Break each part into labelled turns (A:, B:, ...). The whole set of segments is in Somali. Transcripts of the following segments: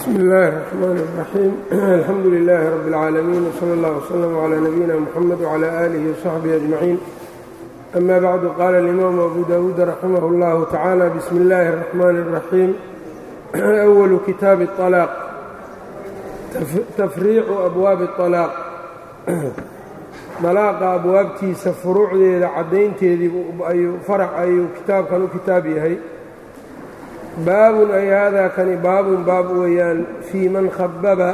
A: bsmi اllahi الرحmn الرaxيim alxamdu لilaahi rab اlcaalamiin wslى اllah wslm عlى nabiyina mxamed wعlى alihi وصaxbihi أجmaciin ama bacdu qaala اlimaamu abu dawuud raximah اllahu tacaala bismi اllahi الرaxmani الرaxiim أwalu kitaabi الطalaaq tafriicu abwaabi الطalaaq dalaaqa abwaabtiisa furuucdeeda caddaynteedii farac ayuu kitaabkan u kitaab yahay baabun ay haadaa kani baabun baab weeyaan fii man khababa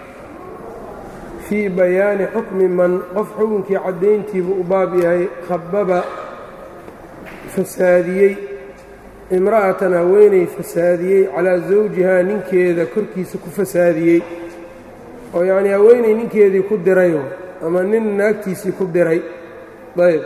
A: fii bayaani xukmi man qof xukunkii caddayntiibuu u baab yahay khababa fasaadiyey imra'atan haweenay fasaadiyey calaa zawjihaa ninkeeda korkiisa ku fasaadiyey oo yacnii haweenay ninkeedii ku diray ama nin naagtiisii ku diray ayb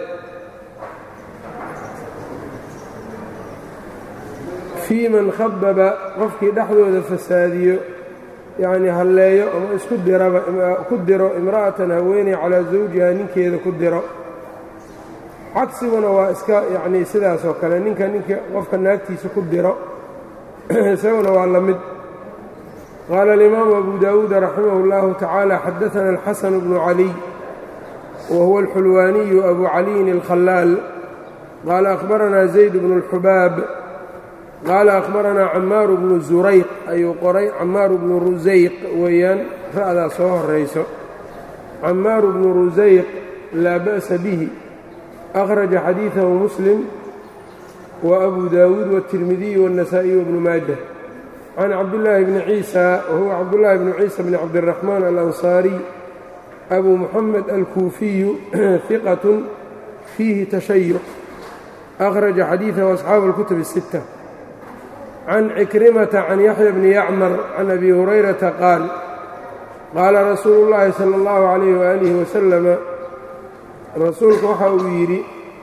A: fii man khababa qofkii dhexdooda fasaadiyo yacnii halleeyo ama isku diraba ku diro imra'atan haweeney calaa zawjihaa ninkeeda ku diro cagsiguna waa iska yacnii sidaas oo kale ninka ninka qofka naagtiisa ku diro isaguna waa la mid qaala alimaamu abu daawuud raximah اllahu tacaala xadaana alxasan bnu caliy wa huwa alxulwaaniyu abu caliyin alkhalaal qaala akhbaranaa zayd bnu اlxubaab qaala akhbaranaa camaaru bnu zurayq ayuu qoray camaaru bnu rusayq weeyaan ra'daa soo horayso camaaru bnu rusayq laa ba'sa bihi akhraja xadiidahu muslim wa abu daawuud wاtirmidiy wاnnasaa'iy wbnu maaja can cabdillaahi bni ciisa wahuwa cabdullaahi bnu ciisa bni cabdiraxmaan alansaariy abu muxamed alkuufiyu hiqatun fiihi tashayuc akhraja xadiidahu asxaabu اlkutub الsitta can cikrimata can yaxya bni yacmar can abi hurayrata qaal qaala rasuulu llaahi sala allahu calayh waalihi wasalama rasuulku waxa uu yidhi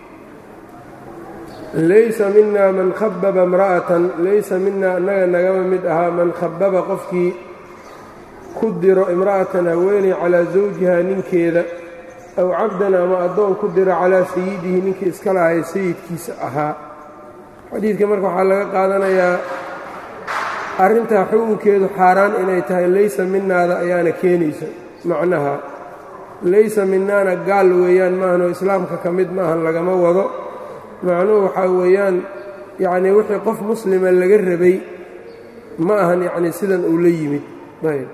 A: laysa mina man khababa imra'atan laysa minaa annaga nagama mid ahaa man khababa qofkii ku diro imra'atan haweeney calaa zawjihaa ninkeeda aw cabdan ama addoon ku diro calaa sayidihi ninkii iska lahay sayidkiisa ahaa xadiidka marka waxaa laga qaadanayaa arrintaa xukunkeedu xaaraan inay tahay laysa minaada ayaana keenaysa macnaha laysa minaana gaal weeyaan maahanoo islaamka ka mid maahan lagama wado macnuhu waxaa weeyaan yacnii wixii qof muslima laga rabay ma ahan yacnii sidan uu la yimid ayb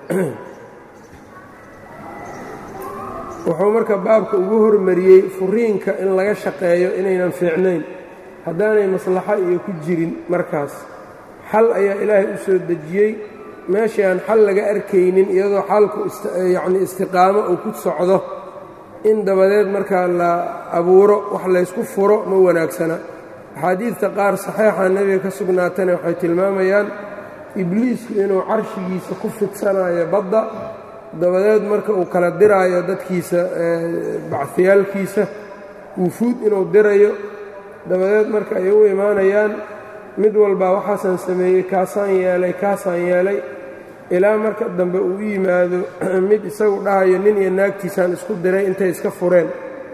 A: wuxuu marka baabka ugu hormariyey furiinka in laga shaqeeyo inaynan fiicnayn haddaanay maslaxo iyo ku jirin markaas xal ayaa ilaahay u soo dejiyey meeshii aan xal laga arkaynin iyadoo xalku yacnii istiqaamo uu ku socdo in dabadeed markaa la abuuro wax laysku furo ma wanaagsana axaadiidta qaar saxeixa nebiga ka sugnaatana waxay tilmaamayaan ibliisku inuu carshigiisa ku fidsanayo badda dabadeed marka uu kala diraayo dadkiisa bacfiyaalkiisa wufuud inuu dirayo dabadeed marka ay u imaanayaan mid walbaa waxaasaan sameeyey kaasaan yeelay kaasaan yeelay ilaa marka dambe uu u yimaado mid isagu dhahayo nin iyo naagtiisaan isku diray intay iska fureen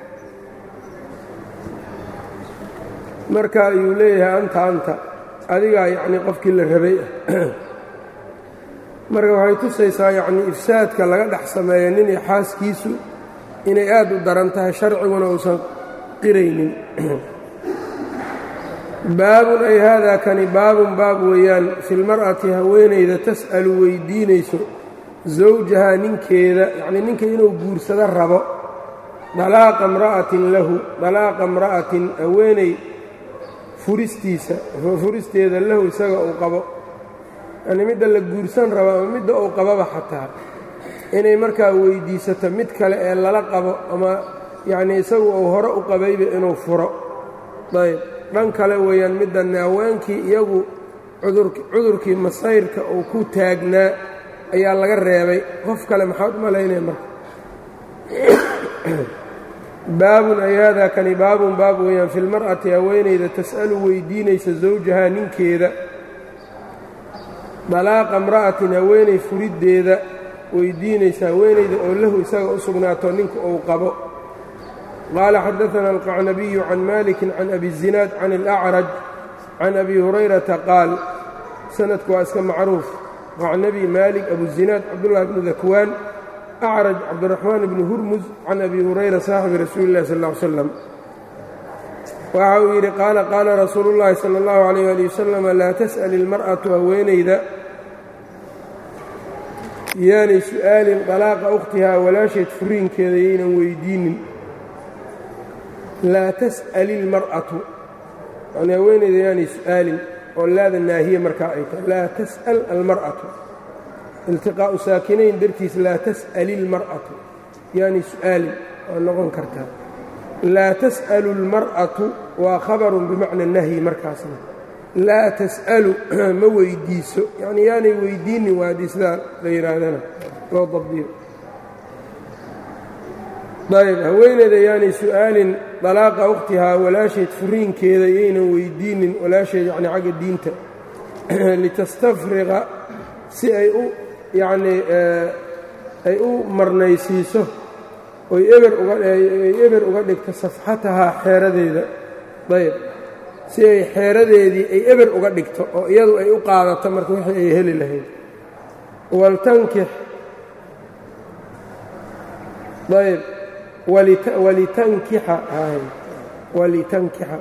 A: marka ayuu leeyahay anta anta adigaa yacnii qofkii la rabay ah marka waxay tusaysaa yacnii ifsaadka laga dhex sameeyo nin iyo xaaskiisu inay aad u daran tahay sharciguna uusan qiraynin baabun ay haadaa kani baabun baab weeyaan filmar'ati haweenayda tas'alu weydiinayso zawjahaa ninkeeda yacnii ninka inuu guursado rabo dalaaqa imra'atin lahu dalaaqa imra'atin haweeney furistiisa furisteeda lahu isaga uu qabo yacnii midda la guursan rabo ama midda uu qababa xataa inay markaa weydiisato mid kale ee lala qabo ama yacnii isagu uu hore u qabayba inuu furo ayb dhan kale weeyaan middanne haweenkii iyagu cudurkii masayrka uu ku taagnaa ayaa laga reebay qof kale maxaad u malaynaya marka baabun ay haadaa kani baabun baab weeyaan filmar'ati haweenayda tas'alu weydiinaysa zawjahaa ninkeeda dalaaqa imra'atin haweenay furiddeeda weydiinaysa haweenayda oo lahu isaga u sugnaato ninka uu qabo qaala xadaana alqacnabiyu can maliki can abi zinaad can alacraj can abi hurayrata qaal sanadku waa iska macruuf qacnabi maalik abuzinaad cabdullahi bnu dakwaan acraj cabdiraxmaan bni hurmus can abi hurayra saaxibi rasuuli illahi sal ll ly slam waxa uu yidhi qaala qaala rasuulu llaahi sala allahu alayh ali wasalam laa tas'al ilmar'atu haweenayda yaanay su'aalin dalaaqa ukhtihaa walaasheed furiinkeeda yaynan weydiinin laa tas'al ilmar'atu yani haweenayda yaanay su'aalin oo laada naahiye markaa ay tahay laa tas'al almar'atu iltiqaa'u saakinayn dartiis laa tas'al ilmar'atu yaanay su'aalin waa noqon kartaa laa tas'alu اlmar'atu waa khabarun bimacna nahyi markaasna laa tas'alu ma weydiiso yacnii yaanay weydiinin waa haddii sidaa la yidhaahdana loo dabdiyo ayb haweeneyda yaanay su'aalin dalaaqa ukhtihaa walaasheed furiinkeeda yaynan weydiinin walaasheed yacni xagga diinta litastafriqa si ay u yacnii ay u marnaysiiso oy eber ugaay eber uga dhigto safxatahaa xeeradeeda ayb si ay xeeradeedii ay eber uga dhigto oo iyadu ay u qaadato marka wixii ay heli lahayd waltankix ayb walitankixa walitankixa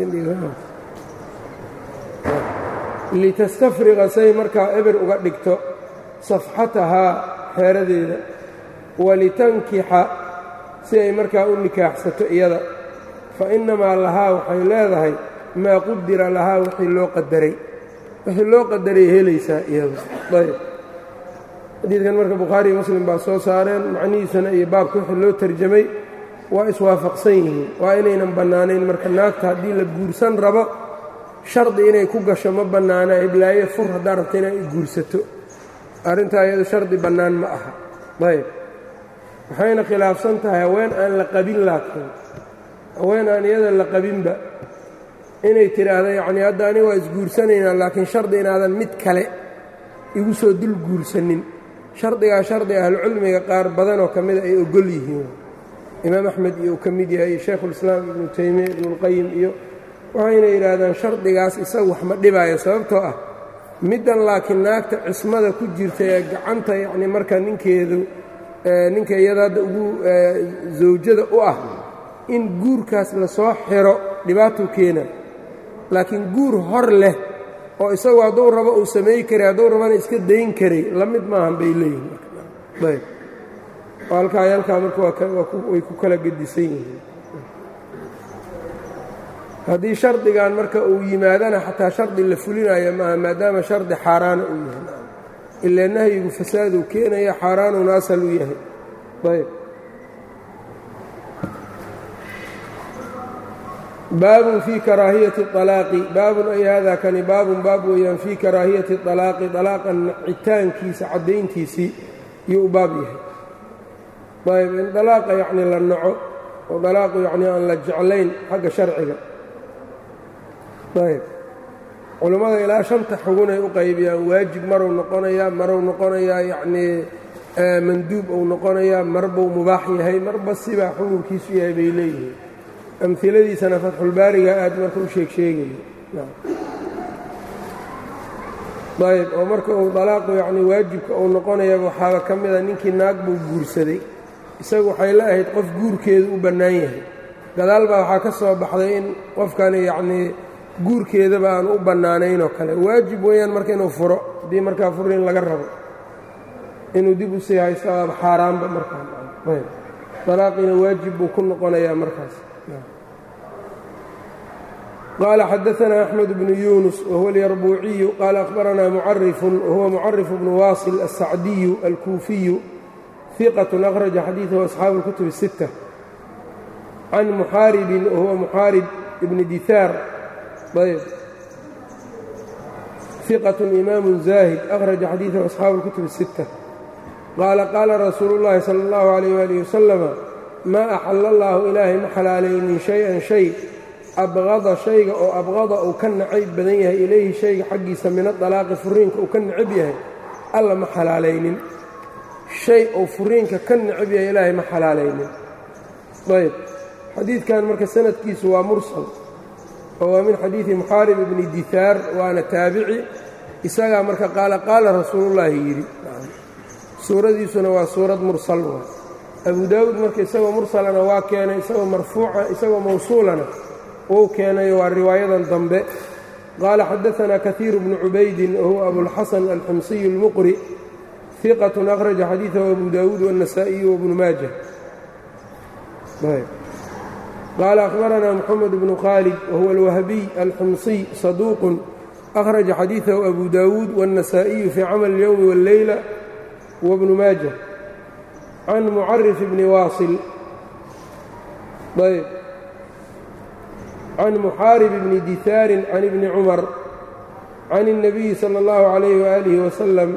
A: litastafriqa say markaa eber uga dhigto safxatahaa xeeradeeda walitankixa si ay markaa u nikaaxsato iyada fa innamaa lahaa waxay leedahay maa qudira lahaa wixii loo qadaray wixii loo qadaray helaysaa iyada ayb xadiidkan marka bukhaari iyo muslim baa soo saareen macnihiisana iyo baabka wixii loo tarjamay waa iswaafaqsan yihiin waa inaynan bannaanayn marka naagta haddii la guursan rabo shardi inay ku gasho ma bannaana iblaaye fur haddaa rabta inay guursato arrintaa iyado shardi bannaan ma aha ayb waxayna khilaafsan tahay haween aan la qabin laakiin haween aan iyada la qabinba inay tidhaahdo yacnii hadda aniga waa isguursanaynaa laakiin shardi inaadan mid kale igu soo dul guursanin shardigaa shardi ahlucilmiga qaar badanoo ka mida ay ogol yihiin imaam axmed iyo uu ka mid yahay iyo shaykhulislaam ibnu taymiya ibnuulqayim iyo waxayna yidhaahdaan shardigaas isagu wax ma dhibaayo sababtoo ah middan laakiin naagta cismada ku jirta ee gacanta yacnii marka ninkeedu ninka iyada hadda ugu zawjada u ah in guurkaas lasoo xiro dhibaatuu keena laakiin guur hor leh oo isagu hadduu rabo uu sameey karay hadduu rabana iska dayn karay la mid maahan bay leeyihin ayb halkaa halkaa marka way ku kala gedisan yihiin haddii shardigan marka uu yimaadana xataa shardi la fulinayo maaha maadaama shardi xaaraana uu yahay ilaa nahyigu fasaaduu keenaya xaaraanuna asal u yahay ayb baabun fii karaahiyati alaaqi baabun ay haadaa kani baabun baab weeyaan fii karaahiyati alaaqi alaaqa nacitaankiisa caddayntiisii yuu u baab yahay ayb in dalaaqa yacni la naco oo dalaaqu yacnii aan la jeclayn xagga sharciga ayb culammada ilaa shanta xugunay u qaybiyaan waajib maruu noqonayaa maruu noqonayaa yacnii manduub uu noqonayaa marbuu mubaax yahay marba sibaa xukunkiisu yahay bay leeyihiin amiladiisana fatxulbaariga aad marka u sheeg sheegaya ayb oo marka uu dalaaqu yacni waajibka uu noqonaya waxaaba ka mida ninkii naag buu guursaday isagu waxay la ahayd qof guurkeedu u bannaan yahay gadaal baa waxaa ka soo baxday in qofkani yacnii guurkeedaba aan u bannaanayn oo kale waajib weeyaan marka inuu furo haddii markaa furiin laga rabo inuu dib u sii haysto aaba xaaraanba markaa dalaaqiina waajib buu ku noqonayaa markaas qaala xadaanaa axmed bnu yuunus wahuwa alyarbuuciyu qaala akhbaranaa mucarifun wahuwa mucarif bnu waasil alsacdiyu alkuufiyu hiqatun akhraja xadiidahu asxaabu اlkutub الsitta can muxaaribin wahuwa muxaarib ibni dihaar ayb hiqatun imaamu zaahid akhraja xadiidahu asxaabu اlkutub الsitta qaala qaala rasuulu اllahi salى اllahu عalayh waalih wasalama maa axala allaahu ilaahay ma xalaalaynin shay-an shay abqada shayga oo abqada uu ka nacayb badan yahay ilayhi shayga xaggiisa min adalaaqi furiinka uu ka necab yahay alla ma xalaalaynin shay uu furiinka ka necab yahay ilaahay ma xalaalaynin ayb xadiidkan marka sanadkiisu waa mursal oo waa min xadiidi muxaarib ibni dihaar waana taabici isagaa marka qaala qaala rasuulullaahi yidhi suuradiisuna waa suurad mursal waa abu daawuud marka isagoo mursalana waa keenay isagoo marfuuca isagoo mawsuulana wuu keenayo waa riwaayadan dambe qaala xadaanaa kaiiru bnu cubaydin wahuwa abulxasan alximsiyu اlmuqri iqatun akhraja xadiidahu abu daawuud wالnasaa'iyu wabnu maaja qaala akhbaranaa moxamed bnu khaalid wahuwa alwahbiy alximsiy saduuqun akhraja xadiidahu abu daawuud wالnasaa'iyu fii camal اlyowmi wاlleyla wbnu maaja can mucarif bni waasil ayb can muxaarib bni dihaarin can ibni cumar can الnabiyi salى اllahu عalayh waalihi wasalam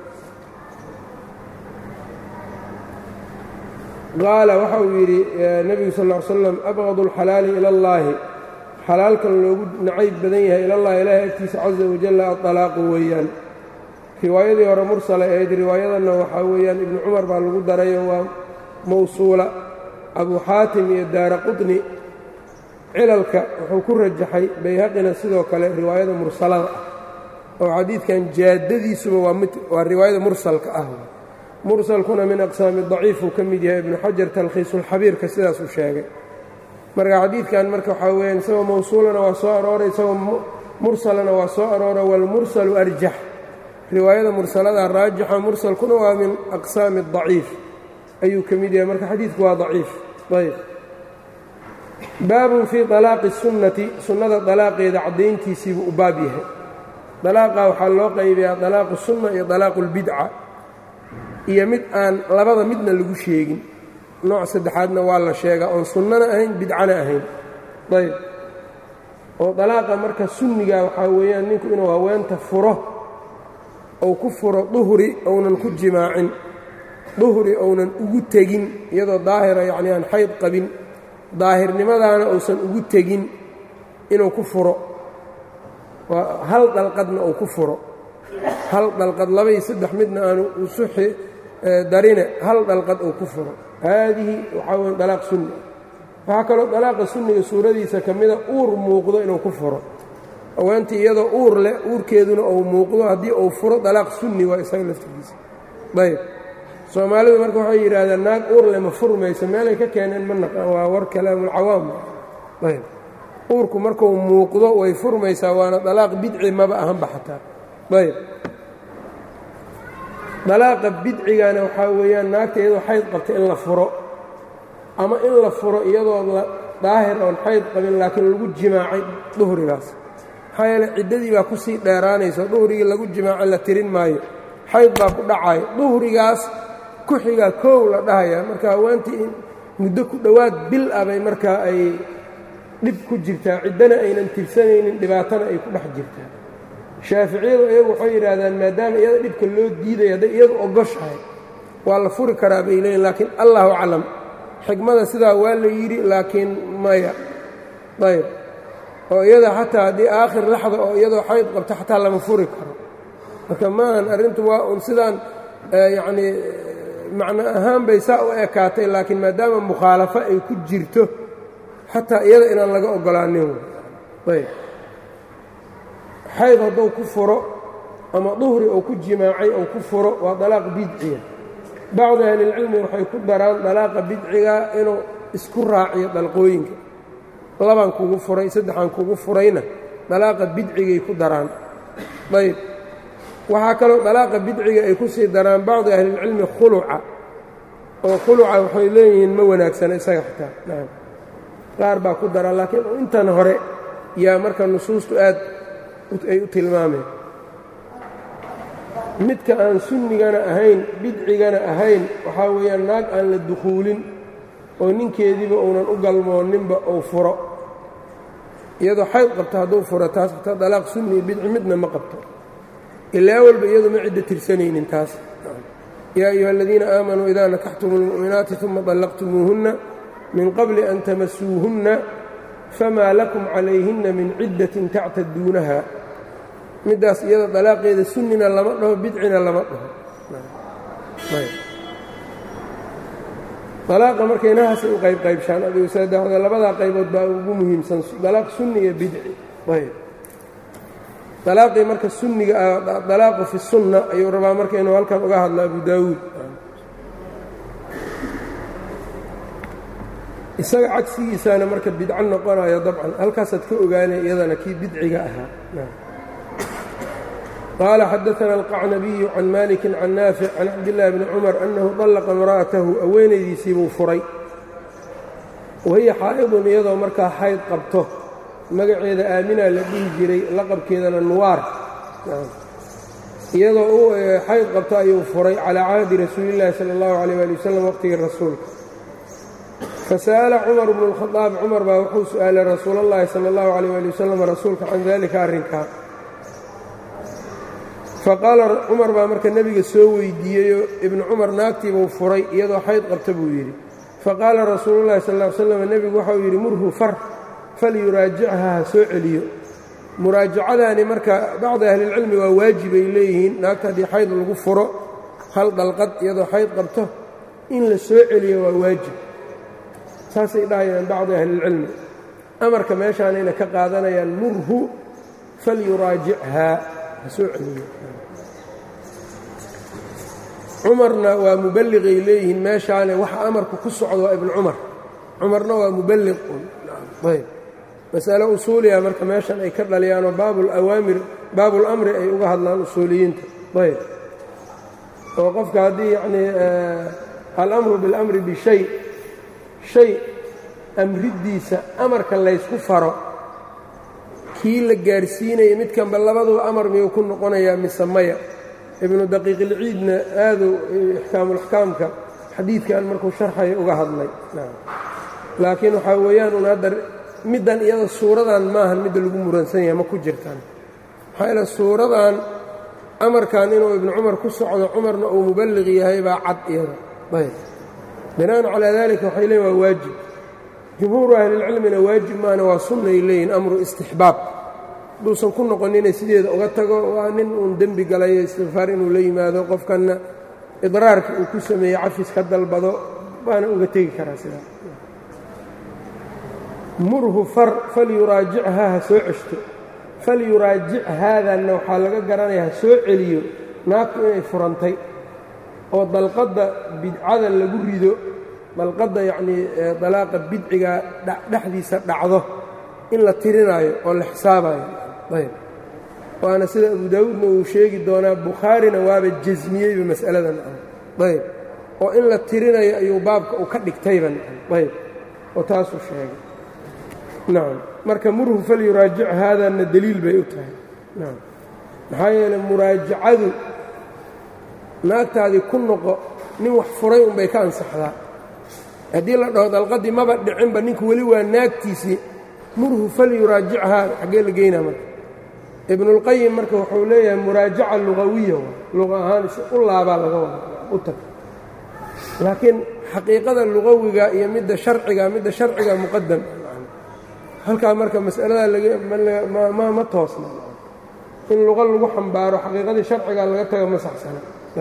A: qaala waxa uu yidhi nebigu sal ll ly slam abqad اlxalaali ila اllaahi xalaalkan loogu nacayb badan yahay ilallahi ilaahay agtiisa caza wajalla aطalaaqu weeyaan riwaayadii hore mursala ahayd riwaayadanna waxaa weeyaan ibnu cumar baa lagu darayo waa mawsuula abu xaatim iyo daara qutni cilalka wuxuu ku rajaxay bayhaqina sidoo kale riwaayada mursalada ah oo xadiidkan jaaddadiisuba waa mid waa riwaayada mursalka ah mursalkuna min aqsaami daciif uu ka mid yahay ibnu xajar talkhiisulxabiirka sidaasuu sheegay marka xadiidkan marka waxaa weyaan isagoo mawsuulana waa soo arooray isagoo mursalana waa soo aroora waalmursalu arjax riwaayada mursalada raajixa mursalkuna waa min aqsaami daciif ayuu ka mid yahay marka xadiidku waa daciif ayb baabun fii alaaqi sunnati sunnada dalaaqeeda caddayntiisiibuu u baab yahay dalaaqa waxaa loo qaybiyaa dalaaqu sunna iyo dalaaqu اlbidca iyo mid aan labada midna lagu sheegin nooc saddexaadna waa la sheegaa oon sunnana ahayn bidcana ahayn ayb oo dalaaqa marka sunniga waxaa weeyaan ninku inuu haweenta furo ou ku furo duhri ounan ku jimaacin duhri ounan ugu tegin iyadoo daahira yacni aan xayd qabin daahirnimadaana uusan ugu tegin inuu ku furo waa hal dalqadna uu ku furo hal dalqad labaiyo saddex midna aanu usuxi darine hal dalqad uu ku furo haadihi waxaa weya dalaaq sunni waxaa kaloo dalaaqa sunniga suuradiisa ka mida uur muuqdo inuu ku furo haweentii iyadoo uur leh uurkeeduna uu muuqdo haddii uu furo dalaaq sunni waa isaga laftigiisa ayb soomaalidu marka waxay yidhaahdeen naag uur leh ma furmayso meelay ka keeneen ma naqaan waa war kalaamulcawaam ayb uurku markuu muuqdo way furmaysaa waana dalaaq bidci maba ahanba xataa ayb dalaaqa bidcigana waxaa weeyaan naagta iyadoo xayd qabta in la furo ama in la furo iyadoo la daahir oon xayd qabin laakiin lagu jimaacay duhrigaas maxaa yeele ciddadii baa ku sii dheeraanayso duhrigii lagu jimaaco la tirin maayo xayd baa ku dhacayo duhrigaas ku xigaa koow la dhahaya marka haweentii in muddo ku dhowaad bil ah bay markaa ay dhib ku jirtaa ciddana aynan tirsanaynin dhibaatana ay ku dhex jirtaa shaaficiyadu iyagu waxay yidhaahdaan maadaama iyada dhibka loo diidaya hadday iyadu ogoshahay waa la furi karaa bay leeyiin laakiin allahu aclam xikmada sidaa waa la yidhi laakiin maya ayb oo iyada xataa haddii aakhir laxda oo iyadoo xayd qabto xataa lama furi karo marka maahan arrintu waa un sidaan yacnii macno ahaan bay saa u ekaatay laakiin maadaama mukhaalafo ay ku jirto xataa iyada inaan laga ogolaanin ayb xayd hadduu ku furo ama duhri uu ku jimaacay ou ku furo waa dalaaq bidciya bacdi ahlilcilmi waxay ku daraan dalaaqa bidciga inuu isku raaciyo dalqooyinka labaan kugu furay saddexaan kugu furayna dalaaqa bidcigay ku daraan ayb waxaa kaloo dalaaqa bidciga ay ku sii daraan bacdi ahlilcilmi khuluca oo khuluca waxay leeyihiin ma wanaagsana isaga xitaa naam qaar baa ku daraa laakiin intan hore yaa marka nusuustu aad ay u tilmaameen midka aan sunnigana ahayn bidcigana ahayn waxaa weeyaan naag aan la dukhuulin oo ninkeediiba uunan u galmooninba uu furo iyadoo xayd qabto hadduu furo taas xitaa dalaaq sunni iyo bidci midna ma qabto ilaa walba iyadu ma cidda tirsanaynin taas yaa ayuha aladiina aamanuu idaa nakaxtumu اlmu'minaati uma طallaqtumuuhunna min qabli an tamasuuhunna famaa lakum calayhinna min ciddatin tactaduunaha middaas iyada dalaaqeeda sunnina lama dhaho bidcina lama dhaho dalaaqa marka inahaasay u qayb qaybshaan adigu saddexda labadaa qaybood baa ugu muhiimsan dalaaq sunni iyo bidci ayb dalaaqii marka sunniga ah dalaaqu fi sunna ayuu rabaa marka inuu halkan uga hadlo abu daawuud isaga cagsigiisaana marka bidco noqonayo dabcan halkaasaad ka ogaanay iyadana kii bidciga ahaa qaala xadaana alqacnabiyu can maliki can naafic can cabdillaahi bni cumar annahu dallaqa imra'atahu haweenaydiisiibuu furay wahiya xaa'idun iyadoo markaa xayd qabto magaceeda aaminaa la dhihi jiray laqabkeedana nuwaar iyadoo u xayd qabto ayuu furay calaa cahdi rasuulillaahi sala allahu calayh waali wasalam waqtigii rasuulka fasa'ala cumar bnu lkhadaab cumar baa wuxuu su'aalay rasuul allahi sala allahu calayh waali wasalam rasuulka can dalika arrinkaa faqaala cumar baa marka nebiga soo weydiiyeyoo ibnu cumar naagtiibuu furay iyadoo xayd qabta buu yidhi faqaala rasuulu llahi sal ll ly slam nebigu waxau yidhi murhu far falyuraajichaa ha soo celiyo muraajacadaani marka bacdi ahlilcilmi waa waajibay leeyihiin naagta haddii xayd lagu furo hal dalqad iyadoo xayd qabto in la soo celiyo waa waajib saasay dhahayaan bacdi ahlilcilmi amarka meeshaanayna ka qaadanayaan murhu falyuraajichaa ha soo celiyo cumarna waa muballiqay leeyihiin meeshaane waxa amarku ku socdo waa ibnu cumar cumarna waa muballiq ayb masale usuuliya marka meeshan ay ka dhaliyaanoo baabulawaamir baabulamri ay uga hadlaan usuuliyiinta ayb oo qofka haddii yacnii alamru biاlamri bishay shay amriddiisa amarka laysku faro kii la gaarsiinaya midkanba labaduba amar miyuu ku noqonayaa mise maya ibnu daqiiqilciidna aaduu ixkaamulaxkaamka xadiidkan markuu sharxaya uga hadlay laakiin waxaa weeyaan un hadda middan iyada suuradan maahan midda lagu muransan yahay ma ku jirtaan maxaa yaele suuradan amarkan inuu ibnu cumar ku socdo cumarna uu muballiq yahay baa cad iyada ayb bina'an calaa dalika waxay leeyiin waa waajib jumhuuru ahlilcilmina waajib maana waa sunnay leeyihin amru istixbaab hadduusan ku noqon inay sideeda uga tago waa nin uun dembi galayo istikfaar inuu la yimaado qofkanna idraarka uu ku sameeyey cafis ka dalbado baana uga tegi karaa sidaa murhu far falyuraajichaa ha soo ceshto falyuraajic haadanna waxaa laga garanaya ha soo celiyo naagtu inay furantay oo dalqadda bidcada lagu rido dalqadda yacnii dalaaqa bidciga dhexdiisa dhacdo in la tirinaayo oo la xisaabayo ayb waana sida abu daawuudna uu sheegi doonaa bukhaarina waaba jasmiyeyba mas'aladan ayb oo in la tirinayo ayuu baabka uu ka dhigtayba ayb oo taasuu sheegay nacam marka murhu falyuraajic haadaanna deliil bay u tahay nacam maxaa yeeley muraajacadu naagtaadii ku noqo nin wax furay unbay ka ansaxdaa haddii la dhaho dalqadii maba dhicinba ninku weli waa naagtiisii murhu falyuraajichaa xaggee la geynaa marka ibnuulqayim marka wuxuu leeyahay muraajaca lugawiya luqa ahaan u laabaa laga wada u tag laakiin xaqiiqada lugawiga iyo midda sharciga midda sharciga muqadam halkaa marka mas'aladaa ma toosna in luqa lagu xambaaro xaqiiqadii sharciga laga taga ma saxsana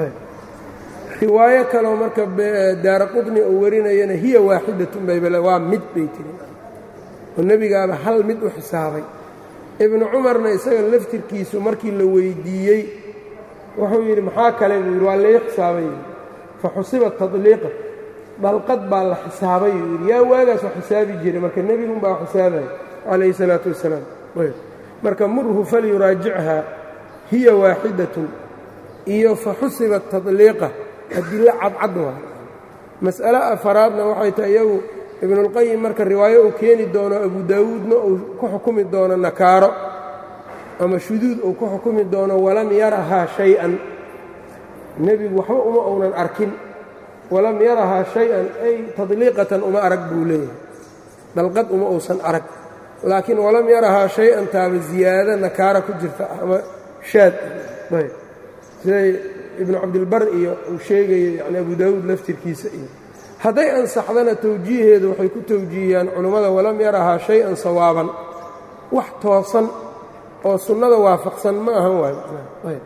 A: riwaayo kaleo marka daara qudni uu warinayana hiya waaxidatun baybale waa mid bay tiri oo nebigaaba hal mid u xisaabay ibnu cumarna isaga laftirkiisu markii la weyddiiyey wuxuu yidhi maxaa kale buu yidhi waa lai xisaabay fa xusiba tadliiqa dalqad baa la xisaabay uu yidhi yaa waagaas wax xisaabi jiray marka nebigunbaa xisaabaya calayhi salaatu wassalaam marka murhu falyuraajichaa hiya waaxidatun iyo fa xusiba tadliiqa adilo cadcad waa mas'ale afaraadna waxay tahay iyagu ibnuulqayim marka riwaayo uu keeni doono abu daawuudna uu ku xukumi doono nakaaro ama shuduud uu ku xukumi doono walam yarahaa shay-an nebigu waxba uma uunan arkin walam yarahaa shay-an ay tadliiqatan uma arag buu leeyahay dalqad uma uusan arag laakiin walam yarahaa shay-an taaba ziyaado nakaara ku jirta ama shaad ayb siday ibnu cabdilbar iyo uu sheegayo yani abu daawuud laftirkiisa iyo hadday ansaxdana towjiiheedu waxay ku towjiihiyaan culummada walam yarahaa shay-an sawaaban wax toosan oo sunnada waafaqsan ma ahan waayo ayb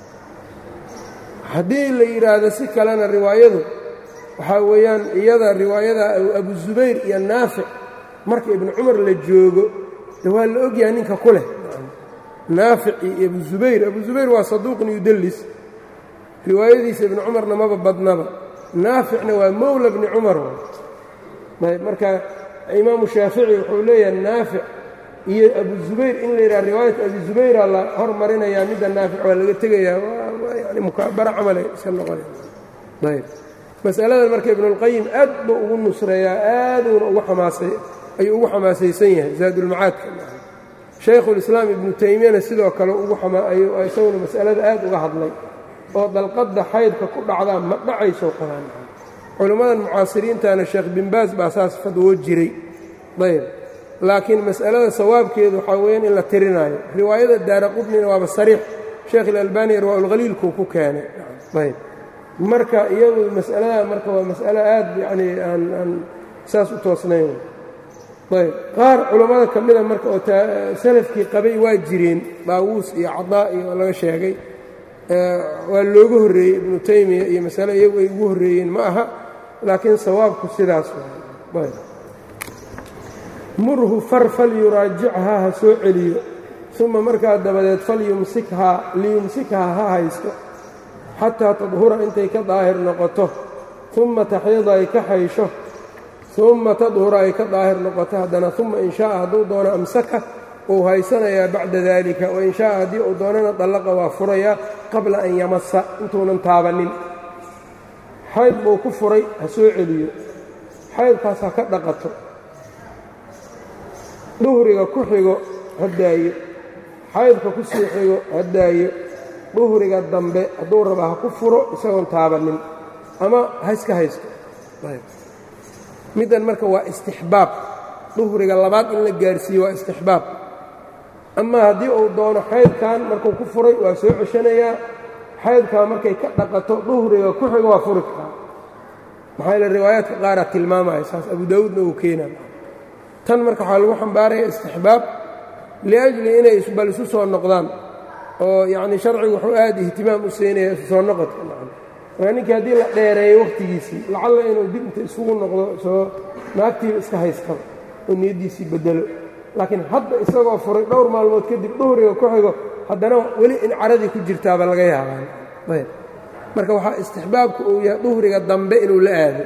A: haddii la yidhaahdo si kalena riwaayadu waxaa weeyaan iyada riwaayada abu zubayr iyo naafic marka ibnu cumar la joogo de waa la ogyahay ninka ku leh naafic iyo abu zubayr abu zubayr waa saduuqun yudallis riwaayadiisa ibnu cumarna maba badnaba naaficna waa mowla bni cumar ayb marka imaamu shaafici wuxuu leeyahay naafic iyo abu zubayr in la yidhaha riwaayat abi zubayra la hormarinayaa midda naafic waa laga tegayaa yani mukaabara camalay iska noqonay ayb masaladan marka ibnuulqayim aad buu ugu nusreeyaa aaduuna ugu amaasay ayuu ugu xamaasaysan yahay zaadulmacaadka shaykhulislaam ibnu taymiyana sidoo kale isaguna masalada aad uga hadlay oo dalqadda xaydka ku dhacdaa ma dhacayso qabaan culimmadan mucaasiriintana sheekh binbaas baa saas fadwoo jiray ayb laakiin mas'alada sawaabkeedu waxaa weeyaan in la tirinaayo riwaayada daara qudnina waaba sariix sheekh ilalbani irwaaulkhaliilkuu ku keenay ayb marka iyadu mas'alada marka waa mas'alo aad yacni aan aan saas u toosnayn ayb qaar culammada ka mida marka oo salafkii qabay waa jireen daawuus iyo cadaa iyo laga sheegay waa looga horreeyey ibnu taymiya iyo masale iyagu ay ugu horreeyeen ma aha laakiin sawaabku sidaas ayb murhu far falyuraajichaa ha soo celiyo uma markaa dabadeed falyumsikhaa liyumsikhaa ha haysto xataa tadhura intay ka daahir noqoto uma taxyada ay ka xaysho uma tadhura ay ka daahir noqoto haddana uma in shaaa hadduu doono amsaka uu haysanayaa bacda daalika wain shaaa haddii uu doonana dallaqa waa furayaa qabla an yamasa intuunan taabannin xayd buu ku furay ha soo celiyo xaydkaas ha ka dhaqato duhriga ku xigo ha daayo xaydka ku sii xigo ha daayo duhriga dambe hadduu raba ha ku furo isagoon taabannin ama ha iska haysto middan marka waa istixbaab duhriga labaad in la gaarsiiyo waa istixbaab ama haddii uu doono xaydkan markuu ku furay waa soo ceshanayaa xaydkaa markay ka dhaqato duhriga ku xigo waa furi karaa maxaa yaele riwaayaadka qaaraa tilmaamaya saas abu daawuudna uu keenaya tan marka waxaa lagu xambaaraya istixbaab liajli inay bal isu soo noqdaan oo yacni sharcigu wuxuu aad ihtimaam u siinaya isu soo noqodka marka ninkii haddii la dheereeyo wakhtigiisii lacalla inuu dib inta isugu noqdo soo naagtiiba iska haystaba oo niyaddiisii bedelo laakiin hadda isagoo furay dhowr maalmood kadib duhriga ku xigo haddana weli in caradii ku jirtaaba laga yaabaan ayb marka waxaa istixbaabka uu yahay duhriga dambe inuu la aado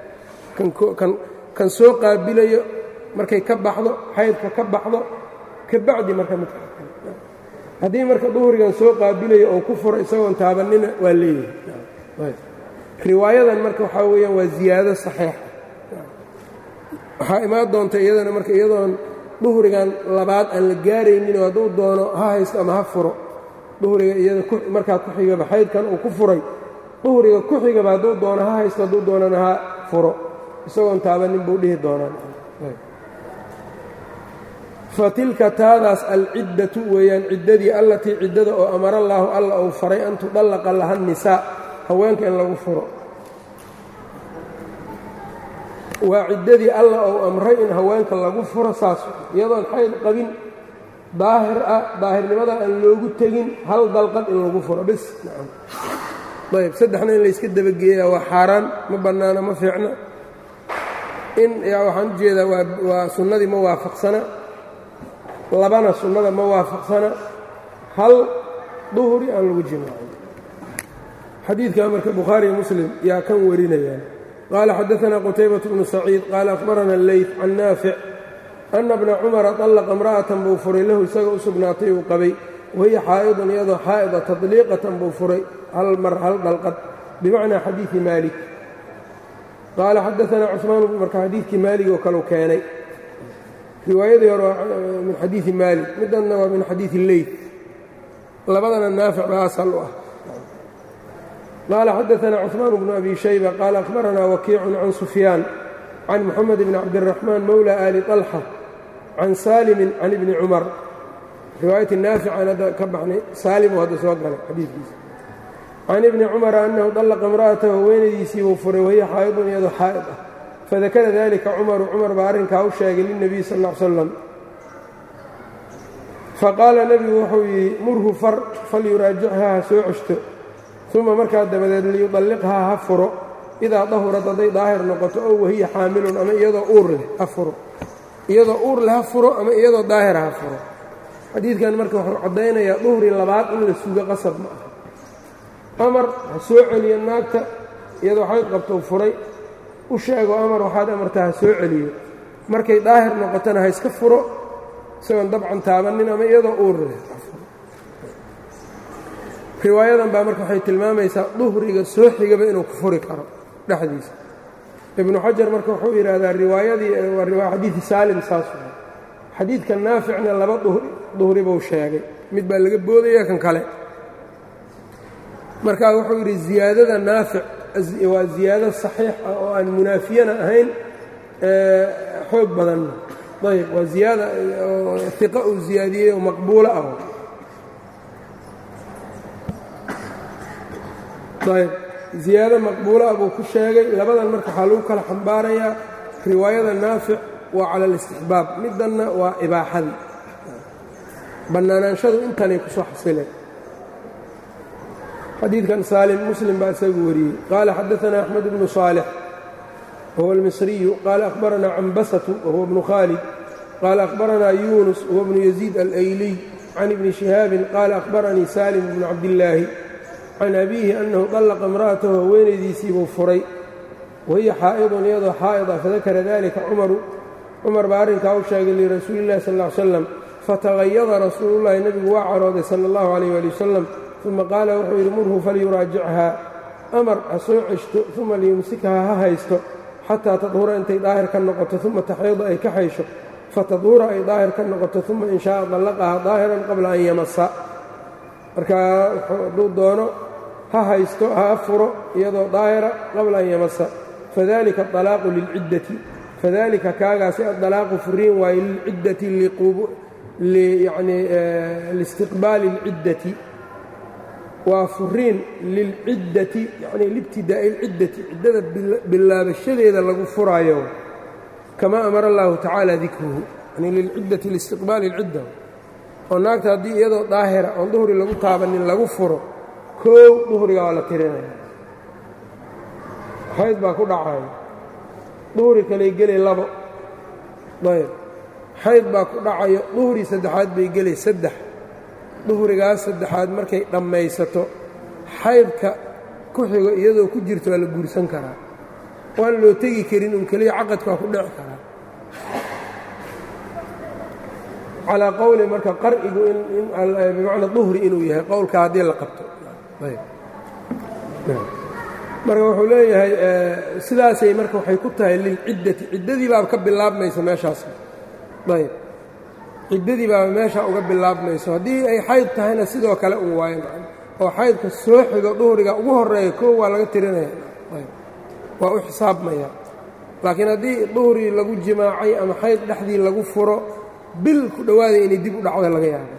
A: kan soo qaabilayo markay ka baxdo xaydka ka baxdo ka bacdi marka midka haddii marka duhrigan soo qaabilayo oo ku furo isagoon taabanina waa leeyahay riwaayadan marka waxaa weeyaan waa ziyaado saxiixa waxaa imaan doonta iyadana marka iyadoon duhrigan labaad aan la gaaraynin oo hadduu doono ha haysto ama ha furo duhriga iyada markaa ku xigaba xaydkan uu ku furay duhriga ku xigaba hadduu doono ha haysto hadduu doonana ha furo isagoon taabanin buu dhihi doonaan fatilka taadaas alciddatu weeyaan ciddadii allatii ciddada oo amara allaahu alla uu faray an tudallaqa laha nisaa haweenka in lagu furo waa ciddadii alla uu amray in haweenka lagu furo saas iyadoon xayd qabin daahir ah daahirnimada aan loogu tegin hal dalqad in lagu furo bis nacam ayb saddexna in layska dabageeyaa waa xaaraan ma bannaana ma fiicna in waxaan u jeedaa waa sunnadii ma waafaqsana labana sunnada ma waafaqsana hal duhri aan lagu jimaacin xadiidkaa marka bukhaariyo muslim yaa kan warinayaan qaala xadaثna qutaybaة bnu saciid qaala akhbarana اleyt can naafic ana bna cumara طallaqa imra'atan buu furay lahu isaga u sugnaatay uu qabay wahiya xaa'idun iyadoo xaa'ida tadliiqatan buu furay hal mar hal dhalqad bimacnaa xadiidi maalik qaala xadaثna cusmaan marka xadiidkii maalig oo kaleu keenay riwaayadii hore waa min xadiidi maalik midanna waa min xadiidi leyt labadana naafic baa asal u ah qaala xadaثna cثmaan bnu abi shayba qaala akhbarana wakiicu can sufyaan can moxamed bn cabdالraxmaan mowla ali طalxa can saalimin can ibni cumar riwaayati naafican hadda ka baxnay saalimu hadda soo galay xadiidkiisa can ibni cumara annahu dallaqa imra'atahu haweenaydiisii buu furay wahiya xaa'idun iyadoo xaa'id ah fadakara dalika cumaru cumar baa arrinkaa u sheegay lilnebiy sal ll ly slam faqaala nebigu wuxuu yidhi murhu far falyuraajichaa ha soo ceshto uma markaa dabadeed liyudalliqhaa ha furo idaa dahurad hadday daahir noqoto ow wahiya xaamilun ama iyadoo uur leh ha furo iyadoo uur leh ha furo ama iyadoo daahira ha furo xadiidkan marka wuxuu caddaynayaa duhri labaad in la sugo qasab ma aha amar ha soo celiyo naagta iyadoo xayd qabtou furay u sheego amar waxaad amartaa ha soo celiyo markay daahir noqotona ha iska furo isagoon dabcan taabannin ama iyadoo uurre riwaayadan baa marka waxay tilmaamaysaa duhriga soo xigaba inuu ku furi karo dhexdiisa ibnu xajar marka wuxuu yidhaahdaa riwaayadii waa xadiidi saalim saas waay xadiidka naaficna laba duhri buu sheegay mid baa laga boodaya kan kale markaa wuxuu yidhi ziyaadada naafic waa ziyaado saxiix ah oo aan munaafiyana ahayn xoog badanna ayb waa ziyaada iqa uu ziyaadiyey oo maqbuulo ah ayb ziyaado maqbuulo ah buu ku sheegay labadan marka waxaa lagu kala xambaarayaa riwaayada naafic waa cala alistixbaab middanna waa ibaaxadii bannaanaanshadu intanay ku soo xasileen xadiidkan saalim muslim baa isagu wariyey qaala xadaanaa axmed bnu saalix wahuwa almisriyu qaala akhbaranaa cambasatu wahuwa bnu khaalid qaala akhbaranaa yuunus wahuwa bnu yaziid alayliy can ibni shihaabin qaala akhbaranii saalim bnu cabdillaahi can abiihi annahu dallaqa imra'atahu haweenaydiisii buu furay wahiya xaa'idun iyadoo xaa'id ah fadakara dalika cumaru cumar baa arrinkaa u sheegay lirasuuli illahi sal ll ly slam fatagayada rasuulullahi nebigu waa carooday sala allahu calayh waali wasalam uma qaala wuxuu yidhi murhu falyuraajichaa amar ha soo ceshto uma liyumsikhaa ha haysto xataa tadhura intay daahir ka noqoto uma taxyada ay ka xaysho fatadhura ay daahir ka noqoto uma in shaaa dallaqaha daahiran qabla an yamasa markaa hadduu doono ha haysto ha furo iyadoo daahira qabla an yamasa fadalika alaaqu lilciddati fadalika kaagaasi adalaaqu furiin waaye lilciddati yani liistiqbaali اlciddati waa furiin lilciddati yani liibtidaa'i اlciddati ciddada bilaabashadeeda lagu furaayo kama amara allahu tacaala dikruhu yani lilciddati liistiqbaali اlcidda oo naagta haddii iyadoo daahira oon duhri lagu taabanin lagu furo koow duhriga waa la tirinaya xayd baa ku dhacaya duhri kaley gelay labo ayb xayd baa ku dhacayo duhri saddexaad bay gelay saddex duhrigaas saddexaad markay dhammaysato xaydka ku xigo iyadoo ku jirto waa la guursan karaa waan loo tegi karin un keliya caqadka waa ku dhici karaa calaa qowli marka qar'igu bimacna duhri inuu yahay qowlka haddii la qabto marka wuxuu leeyahay sidaasay marka waxay ku tahay lilciddati ciddadii baaba ka bilaabmayso meeshaas ayb ciddadii baaba meesha uga bilaabmayso haddii ay xayd tahayna sidoo kale un waayo oo xaydka soo xigo duhriga ugu horeeya koo waa laga tirinaya waa u xisaabmaya laakiin haddii duhri lagu jimaacay ama xayd dhexdii lagu furo bil ku dhowaada inay dib u dhacda laga yaabo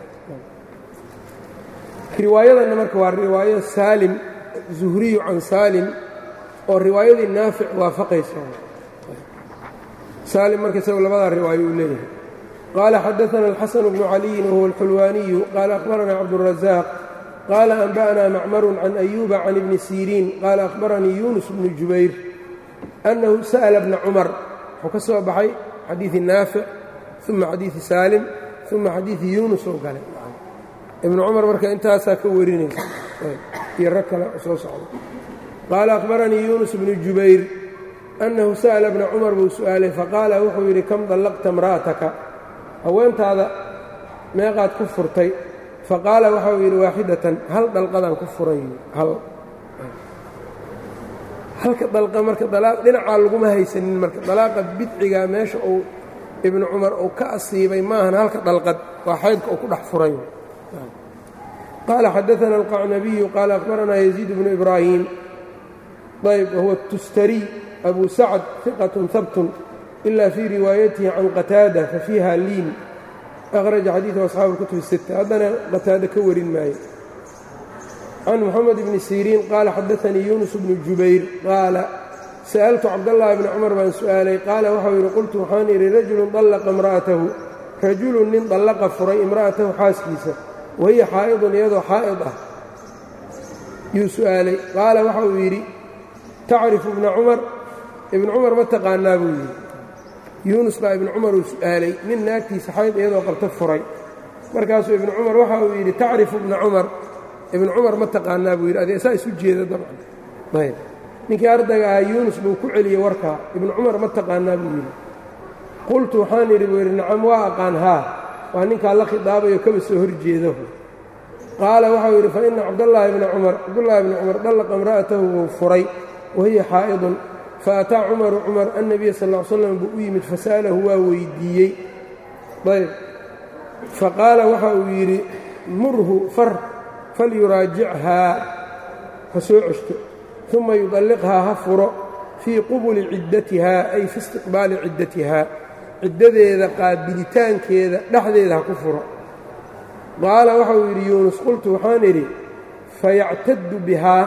A: riwaayadanna marka waa riwaayo saalim zuhriyu can saalim oo riwaayadii naafic waafaqaysa saalim marka isago labadaa riwaayo uu leeyahay qaala xadaana alxasanu bnu caliyin wahuwa alxulwaaniyu qaala akhbaranaa cabduurazaaq qaala anba'naa macmarun can ayuuba can ibni siriin qaala akhbaranii yuunus bnu jubayr annahu sa'la bna cumar wuxuu ka soo baxay xadiidi naafic uma xadiidi saalim uma xadiidi yuunus oo galay ibnu cumar marka intaasaa ka warinaysa iyo rag kale soo socda qaala akhbaranii yuunus bnu jubayr annahu sa'la bna cumar buu su'aalay faqaala wuxuu yidhi kam dallaqta imra'ataka haweentaada meeqaad ku furtay faqaala waxau yidhi waaxidatan hal dalqadaan ku furay hal halka dalqa marka dalaaq dhinacaa laguma haysanin marka dalaaqa bidcigaa meesha uu ibnu cumar uu ka asiibay maahan halka dalqad waa xaydka uu ku dhex furay qaala xadaana alqacnabiyu qaala akhbaranaa yaziid bnu ibraahim ayb wahuwa tustariy abu sacd hiqatun habtun ila fii riwaayatihi can qataada fafiiha liin akhraja xadiidu asxaabu اlkutub الsita haddana qataada ka warin maayo can moxamed bni siriin qaala xadaanii yuunus bnu jubayr qaala sa'altu cabdallaahi bni cumar baan su'aalay qaala waxau yidhi qultu waxaan idhi rajulun dallaqa imra'atahu rajulun nin dallaqa furay imra'atahu xaaskiisa wahiya xaa'idun iyadoo xaa'id ah yuu su'aalay qaala waxa uu yidhi tacrifu ibna cumar ibnu cumar ma taqaanaa buu yidhi yuunus baa ibnu cumar uu su'aalay nin naagtiisa xayd iyadoo qabto furay markaasuu ibnu cumar waxa uu yidhi tacrifu ibna cumar ibnu cumar ma taqaanaa buu yidhi ade saa isu jeeda dabcan ayb ninkii ardayga ahaa yuunus buu ku celiyey warkaa ibnu cumar ma taqaanaa buu yidhi qultu waxaan idhi buu yidhi nacam waa aqaan haa waa ninkaa la khidaabayo kaba soo horjeedahu qaala waxau yidhi fa ina cabdallaahi bna cumar cabdullaahi bni cumar dallaqa imra'atahu wuu furay wahiya xaa'idun faataa cumaru cumar annabiya sal ll ly slam buu u yimid fasa'alahu waa weyddiiyey ayb faqaala waxa uu yidhi murhu far falyuraajichaa ha soo ceshto uma yudalliqhaa ha furo fii qubuli ciddatihaa ay fi istiqbaali ciddatihaa ciddadeeda qaabilitaankeeda dhexdeeda ha ku furo qaala waxa uu yidhi yuunus qultu waxaan idhi fayactaddu bihaa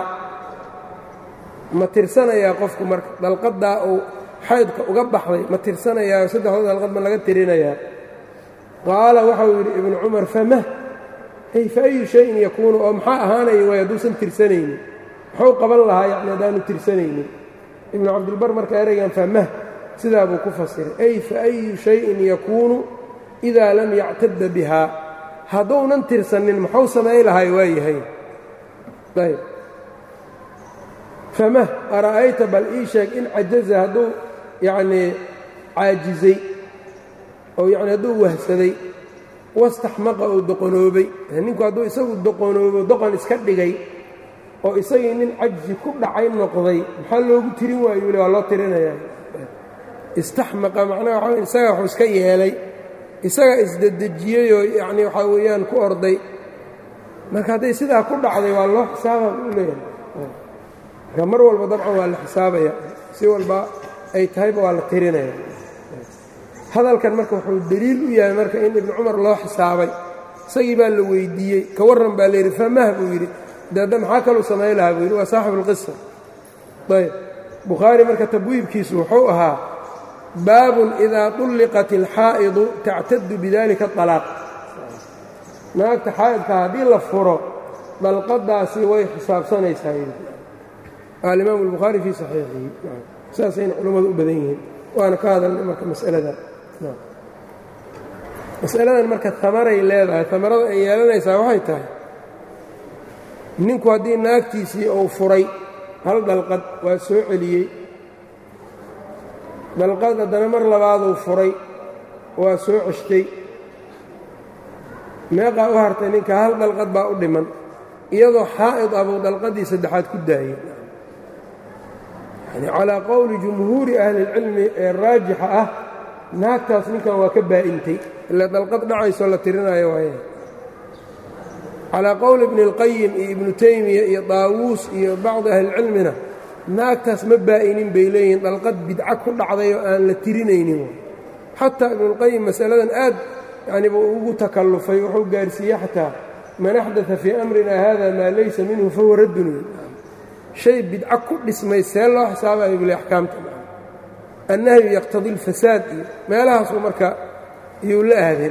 A: ma tirsanayaa qofku marka dalqaddaa uu xaydka uga baxday ma tirsanayaa saddexda dalqad ma laga tirinayaa qaala waxauu yidhi ibnu cumar famah ay fa ayu shayin yakuunu oo maxaa ahaanaya way hadduusan tirsanaynin muxuu qaban lahaa yacni haddaanu tirsanaynin ibnu cabdilbar marka eraygan famah sidaa buu ku fasiray ay fa ayu shayin yakuunu idaa lam yactadda bihaa hadduunan tirsanin muxuu samay lahay waa yahay ayb famah ara'ayta bal ii sheeg in cajaza hadduu yacnii caajizay oo yacni hadduu wahsaday wastaxmaqa uu doqonoobay ninku hadduu isagu doqonoobo doqon iska dhigay oo isagii nin cajzi ku dhacay noqday maxaa loogu tirin waayu le waa loo tirinayaa istaxmaqa macnaha waxa isaga waxuu iska yeelay isaga isdedejiyeyoo yacnii waxaa weeyaan ku orday marka hadday sidaa ku dhacday waa loo xisaaba u leeyahay marka mar walba dabcan waa la xisaabaya si walba ay tahayba waa la tirinaya hadalkan marka wuxuu deliil u yahay marka in ibnu cumar loo xisaabay isagii baa la weyddiiyey ka warran baa layidhi famah buu yidhi deedda maxaa kaluu samay lahaa buu yidhi waa saaxibu اlqisa ayb bukhaari marka tabwiibkiisu wuxuu ahaa baabun idaa طulliqat اlxaa'idu tactadu bidalika طalaaq naagta xaa'idka haddii la furo dalqadaasi way xisaabsanaysaa alimaamu اlbukhaari fii saxiixihi saasayna culammadu u badan yihiin waana ka hadalnay marka masalada masaladan marka amaray leedahay amarada ay yeelanaysaa waxay tahay ninku haddii naagtiisii uu furay hal dalqad waa soo celiyey dalqad haddana mar labaaduu furay waa soo ceshtay meeqaa u hartay ninka hal dalqad baa u dhiman iyadoo xaa'id ah buu dalqadii saddexaad ku daayey yani calaa qowli jumhuuri ahli اlcilmi ee raajixa ah naagtaas ninkan waa ka baa'intay ila dalqad dhacayso la tirinaayo waaye calaa qowli ibni اlqayim iyo ibnu taymiya iyo daawuus iyo bacdi ahlicilmina naagtaas ma baa'inin bay leeyihiin dalqad bidca ku dhacday oo aan la tirinaynin xataa ibnuاlqayim masaladan aad yani buu ugu takallufay wuxuu gaarsiiyey xataa man axdaa fii amrina hada maa laysa minhu fahuwa raddun shay bidco ku dhismay see loo xisaabayo bile axkaamta annahyu yaqtadi اlfasaad iyo meelahaasuu marka iyuu la aadeen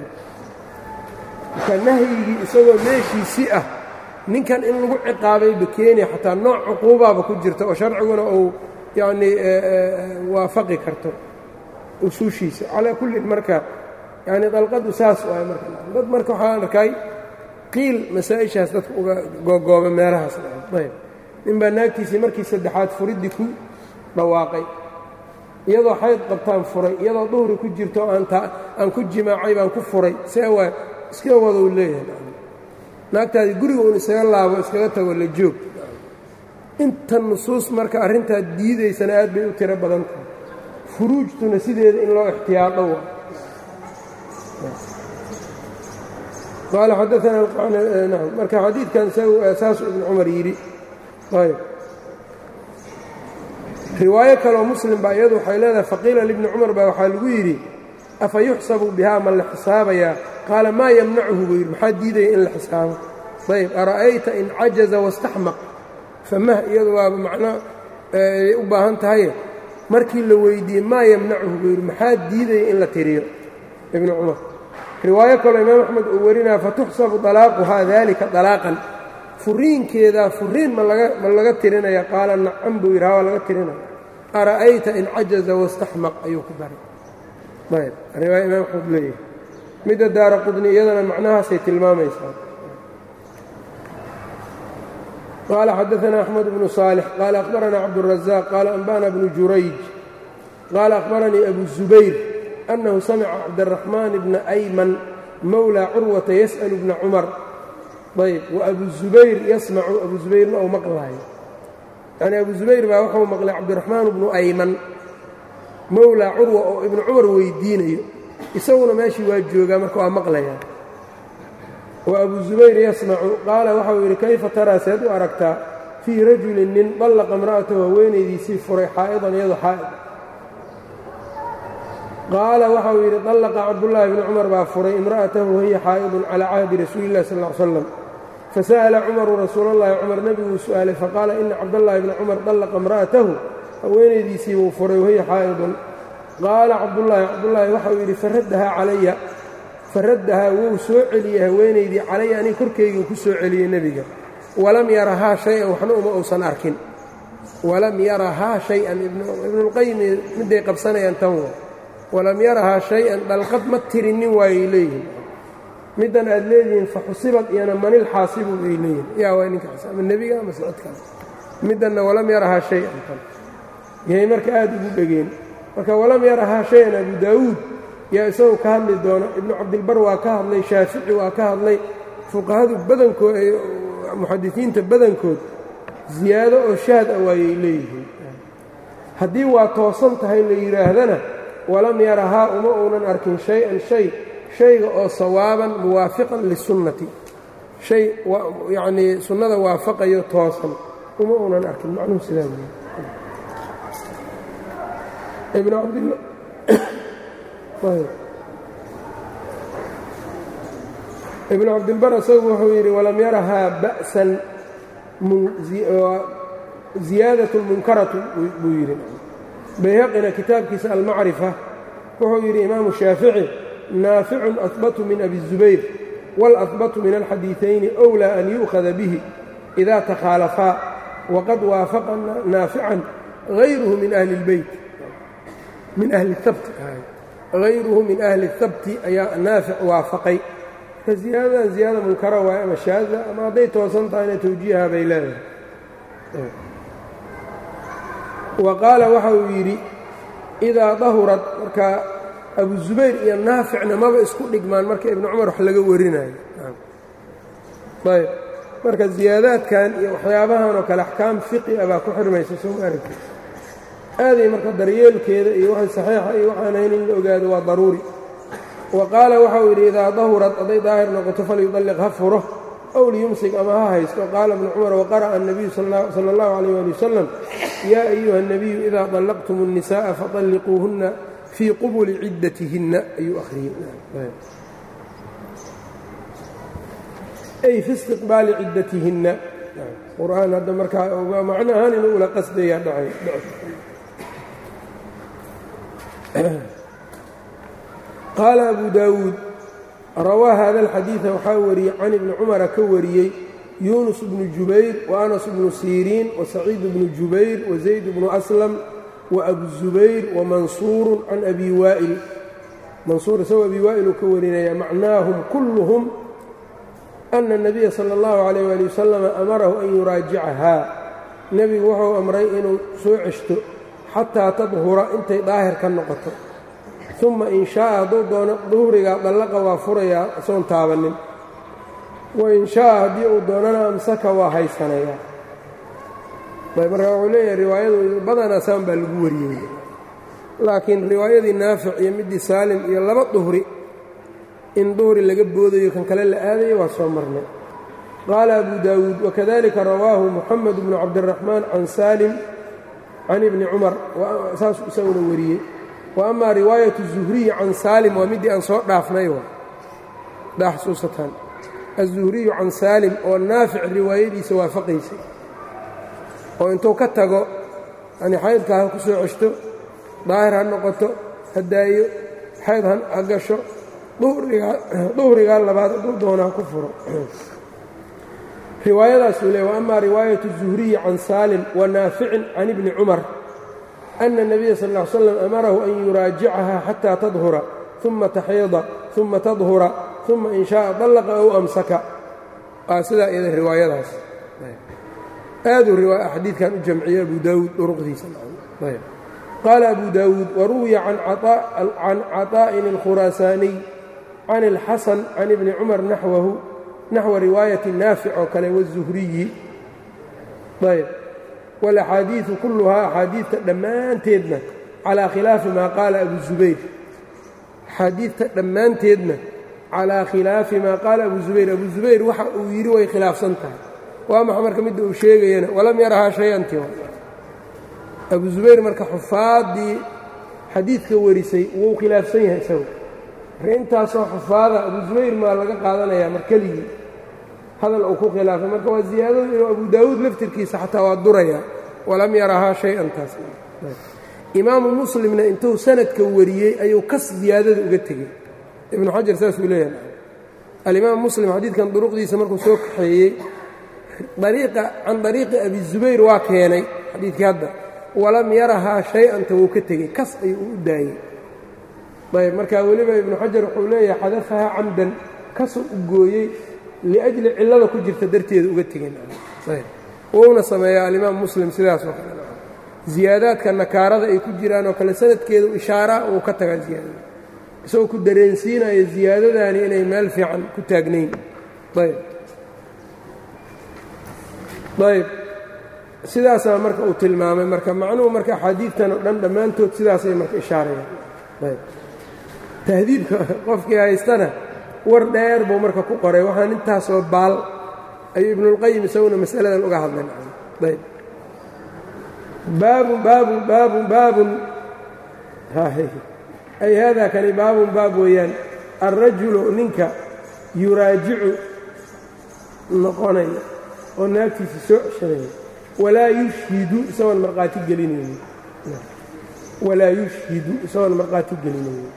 A: marka nahyigii isagoo meeshiisii ah ninkan in lagu ciqaabayba keeniya xataa nooc cuquubaaba ku jirta oo sharciguna uu yacnii waafaqi karto usuushiisa calaa kullin marka yani dalqadu saas waay marka dad marka waxaan arkay qiil masaa-ishaas dadka uga googooba meelahaas ayb ninbaa naagtiisii markii saddexaad furiddii ku dhawaaqay iyadoo xayd qabtaan furay iyadoo duhri ku jirto aan ku jimaacay baan ku furay see waa iska wadou leeyahay naagtaadii guriga uun isaga laabo iskaga tago la joog inta nusuus marka arrintaa diidaysana aad bay u tiro badan tahay furuujtuna sideeda in loo ixtiyaado wa qaala xadaana marka xadiidkan saasu ibnu cumar yidhi ayb riwaayo kaloo muslim baa iyadu waxay leedahay faqiila libni cumar baa waxaa lagu yidhi afa yuxsabu bihaa ma la xisaabayaa qaala maa yamnacuhu buu yidhi maxaa diidaya in la xisaabo ayb ara'ayta in cajaza wastaxmaq famah iyadu waaba macno ay u baahan tahaye markii la weydiiyey maa yamnacuhu buu yidhi maxaa diidaya in la tiriyo ibnu cumar riwaayo kaloo imaam axmed uu warinaya fatuxsabu dalaaquhaa dalika dalaaqan furiinkeedaa furiin ma laga tirinaya qaala nacam buu yidhi waa laga tirinaya ara'ayta in cajaza wastaxmaq ayuu ku daray ayb riwaaya imaam axmed leeyahay midda daara qudni iyadana macnahaasay tilmaamaysaa qaala xadaanaa axmed bnu saalix qaala akhbaranaa cabdurazaq qaala anba'na bnu jurayj qaala akhbaranii abu zubayr annahu samica cabdaraxmaan bna ayman mowlaa curwata yas'alu bna cumar ayb wa abu zubayr yasmacu abu zubayrna ou maqlaayo yacni abu zubayr baa wuxuu maqlay cabdiraxmaan bnu ayman mowlaa curwa oo ibnu cumar weydiinayo isaguna meeshii waa joogaa marka waa maqlayaa wa abu zubayr yasmacu qaala waxau yidhi kayfa taraa seed u aragtaa fii rajulin nin dallaqa imra'atahu haweenaydiisii furay xaa'idan iyadoo xaa'id qaala waxau yidhi dallaqa cabdullaahi bni cumar baa furay imra'atahu wahiya xaa'idun calaa cahdi rasuuli illahi sal ll ly slam fasa'ala cumaru rasuulallahi cumar nebiguu su'aalay faqaala ina cabdallaahi bni cumar dallaqa imra'atahu haweenaydiisii buu furay wahiya xaa'idun qaala cabdullaahi cabdullaahi waxau yidhi faraddahaa calaya faraddahaa wuu soo celiyey haweenaydii calaya aniga korkayguu ku soo celiyey nebiga walam yarahaa shay-an waxna uma uusan arkin walam yarahaa shay-an ibnulqayim midday qabsanayaan tan wa walam yarahaa shay-an dhalqad ma tirinin waayay leeyihin middan aad leedihiin fa xusibad iyana manil xaasibu bay leeyihin yaa waa ninkaas ama nebiga ama sicid kale middanna walam yarahaa shay-an tan yahay marka aad ugu dhegeen marka walam yarahaa shay-an abu daawuud yaa isagu ka hadli doona ibnu cabdilbar waa ka hadlay shaafici waa ka hadlay fuqahadu badankood muxadisiinta badankood ziyaado oo shaad ah waayay leeyihiin haddii waa toosan tahay la yidhaahdana walam yarahaa uma uunan arkin shay-an shay shayga oo sawaaban muwaafiqan lisunnati shay yacnii sunnada waafaqayo toosan uma uunan arkin macnuhu sidaa weeye ibnu cabdilla ibnu cabdilbar isagu wuxuu yidhi walam yarahaa ba'san ziyaadatun munkaratu buu yidhi bayhaqina kitaabkiisa almacrifa wuxuu yidhi imaamu shaafici naaficun ahbatu min abi zubayr wاlahbatu min alxadiiثayni أwlى an yu'khada bihi إida takhaalafaa waqad waafaqa naafican غayruhu min ahli اlbeyt min ahli اhabti hayruhu min ahli اhabti ayaa naafic waafaqay marka ziyaadadan ziyaada munkara waaye ama shaada ama hadday toosan tahayna tawjiiha bay leedahay wa qaala waxa uu yidhi idaa dahurad marka abu zubayr iyo naaficna maba isku dhigmaan marka ibnu cumar wax laga warinayo ayb marka ziyaadaadkan iyo waxyaabahan oo kale axkaam fiqi a baa ku xirmaysa soo ma aragti aaday marka daryeelkeeda iyo waxay saxiixa iyo waxaanayn in la ogaado waa daruuri wa qaala waxa uu yidhi idaa dahurad hadday daahir noqoto falyudalliq ha furo ow liyumsik ama ha haysto qaala ibnu cumar waqara'a الnabiyu sala اllahu عalيyh ali wasalam yaa ayuha الnabiyu idaa طallaqtum الnisaءa faطalliquuhunna fii qubuli ciddatihinna ayuu akhriyey ay fi istiqbaali ciddatihinna qur'aan hadda markaa macno ahaan inuu ula qasdayaa dhacay qaala abu daawuud rawaa hada alxadiida waxaa wariyey can ibni cumara ka wariyey yuunus bnu jubayr wa anas bnu siriin wa saciid bnu jubayr wa zayd bnu aslam wa abu zubayr wa mansuurun can abi waa'il mansuur isagoo abi waa'il uu ka warinaya macnaahum kulluhum ana الnabiya salى اllahu عalayh ali wasalam amarahu an yuraajicahaa nebigu wuxuu amray inuu soo ceshto xataa tadhura intay daahir ka noqoto uma in shaaa hadduu doono duhrigaa dallaqa waa furayaa isoon taabannin wain shaaa haddii uu doonana amsaka waa haysanayaa ayb markaa wuxuu leeyahay riwaayadu badanaa saan baa lagu wariyey laakiin riwaayadii naafic iyo middii saalim iyo laba duhri in duhri laga boodayo kan kale la aadayo waa soo marnay qaala abu daawuud wakadalika rawaahu moxamed bnu cabdiraxmaan can saalim can ibni cumar saasuu isaguna wariyey wa amaa riwaayatu zuhriyi can saalim waa middii aan soo dhaafnay daa xusuusataan azuhriyu can saalim oo naafic riwaayadiisa waafaqaysay oo intuu ka tago yani xaydka ha ku soo ceshto daahir ha noqoto ha daayo xayd ha gasho duhrigaa labaad hadduu doona ha ku furo riwaayadaasuu leey wa amaa riwaayatu zuhriyi can saalim wa naaficin can ibni cumar ana الnabiya sal ا ly slam amarahu an yuraajicaha xataa tadhura uma taxiida uma tadhura uma in shaaa dallaqa ow amsaka waa sidaa iyada riwaayadaas aaduu xadiidkan u jamciyey abu daawuud duruqdiisa qaala abu daawuud waruwiya can caطaa'in اlkhuraasaaniy can اlxasan can ibni cumar naxwahu naxwa riwaayati naafic oo kale waالzuhriyi ayb wاlaxaadiiثu kulluhaa axaadiidta dhammaanteedna calىa khilaafi maa qaala abu zubayr axaadiidta dhammaanteedna calىa khilaafi maa qaala abu zubayr abu zubayr waxa uu yidhi way khilaafsan tahay waa maxa marka midda uu sheegayana walam yarahaa shay-anti abu zubayr marka xufaaddii xadiidka warisay wuu khilaafsan yahay isagu marka intaasoo xufaada abu zubayr maa laga qaadanayaa mar keligii hadal uu ku khilaafay marka waa ziyaadadu inuu abu daawuud laftirkiisa xataa waa durayaa walam yarahaa shay-an taas imaamu muslimna intuu sanadka wariyey ayuu kas ziyaadada uga tegey ibnu xajar saasuu leeyahay alimaam muslim xadiidkan duruqdiisa markuu soo kaxeeyey ariiqa can dariiqi abi zubayr waa keenay xadiidkii hadda walam yarahaa shay-anta wuu ka tegey kas ayuu u daayey ayb marka weliba ibnu xajar wuxuu leeyahay xadafahaa camdan kasuu u gooyey liajli cillada ku jirta darteeda uga tegeen wuuna sameeyaa alimaam muslim sidaas oo kale ziyaadaadka nakaarada ay ku jiraan oo kale sanadkeedu ishaaraa uu ka tagaa ziyaadada isagoo ku dareensiinayo ziyaadadaani inay meel fiican ku taagnayn ayb ayb sidaasaa marka uu tilmaamay marka macnuhu marka axaadiidtan oo dhan dhammaantood sidaasay marka ishaarayaan ayb tahdiibka qofkii haystana war dheer buu marka ku qoray waxaan intaasoo baal ayuu ibnuulqayim isaguna masaladan uga hadlay ayb baabun baabun baabun baabun ay haadaa kani baabun baab weeyaan alrajulu ninka yuraajicu noqonaya oo naagtiisa soo ceshanaya walaa yushhidu isagoon markhaati gelinayni walaa yushhidu isagoon markhaati gelinayni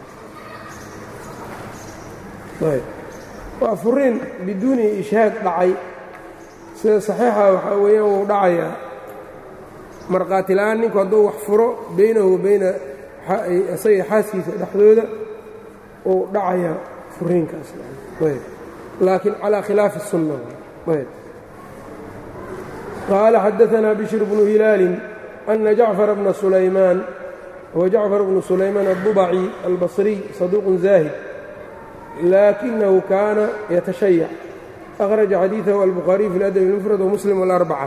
A: waa furiin biduuni ishhaad dhacay sida saxiixa waxaa weeyaan wuu dhacayaa markhaati la'aan ninku hadduu wax furo baynahu wa bayna isaga xaaskiisa dhexdooda uu dhacayaa furiinkaas laakiin calaa khilaafi الsunna qaala xadaثna bishir bnu hilaalin أna jacfar bna sulaymaan huwa jacfar bnu sulaymaan الضubci albصriy صaduuq zaahid laakinahu kaana yatashayac أkhraja xadiiثahu albukhaariي fi اladb اlmfrad wmuslim wاlarbca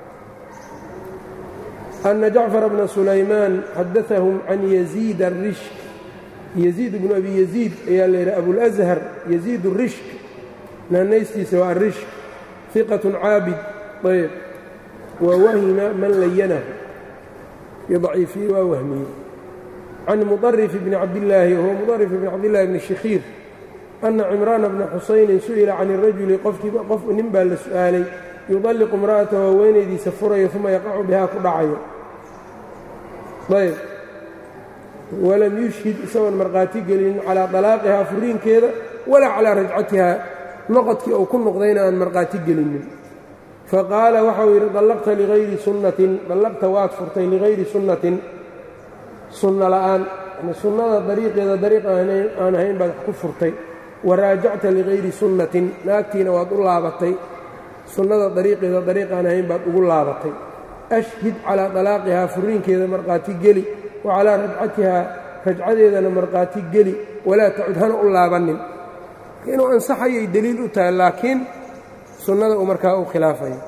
A: أna jacfar bna sulaymaan xadaثahum can yaziid الrishk yaziid bnu abi yaziid ayaa la yidhi abulأshar yaziid الrishk naanaystiisa waa arishk ثiqaة caabid ayb wa wahima man layanahu yضaciifiye waa wahmiye can muطarif bni cabdillaahi wahuwa muطarif bni cabdillahi bni shikhiir ana cimraana bna xusaynin su'ila can الrajuli qofkiiba qof nin baa la su'aalay yuطalliqu imra'atahu haweenaydiisa furayo uma yaqacu bihaa ku dhacayo ayb walam yushhid isagoon markhaati gelinin calaa طalaaqihaa furiinkeeda walaa calaa rajcatihaa noqodkii uu ku noqdayna aan markhaati gelinin faqaala waxau yidhi dallaqta ligayri sunnatin dallaqta waad furtay ligayri sunnatin sunno la'aan yani sunnada dariiqeeda dariiq aan ahayn baad ku furtay wa raajacta ligayri sunnatin naagtiina waad u laabatay sunnada dariiqeeda dariiq aan ahayn baad ugu laabatay ashhid calaa dalaaqihaa furiinkeeda markhaati geli wa calaa rajcatihaa rajcadeedana markhaati geli walaa tacud hana u laabannin inuu ansaxayay deliil u tahay laakiin sunnada uu markaa u khilaafayo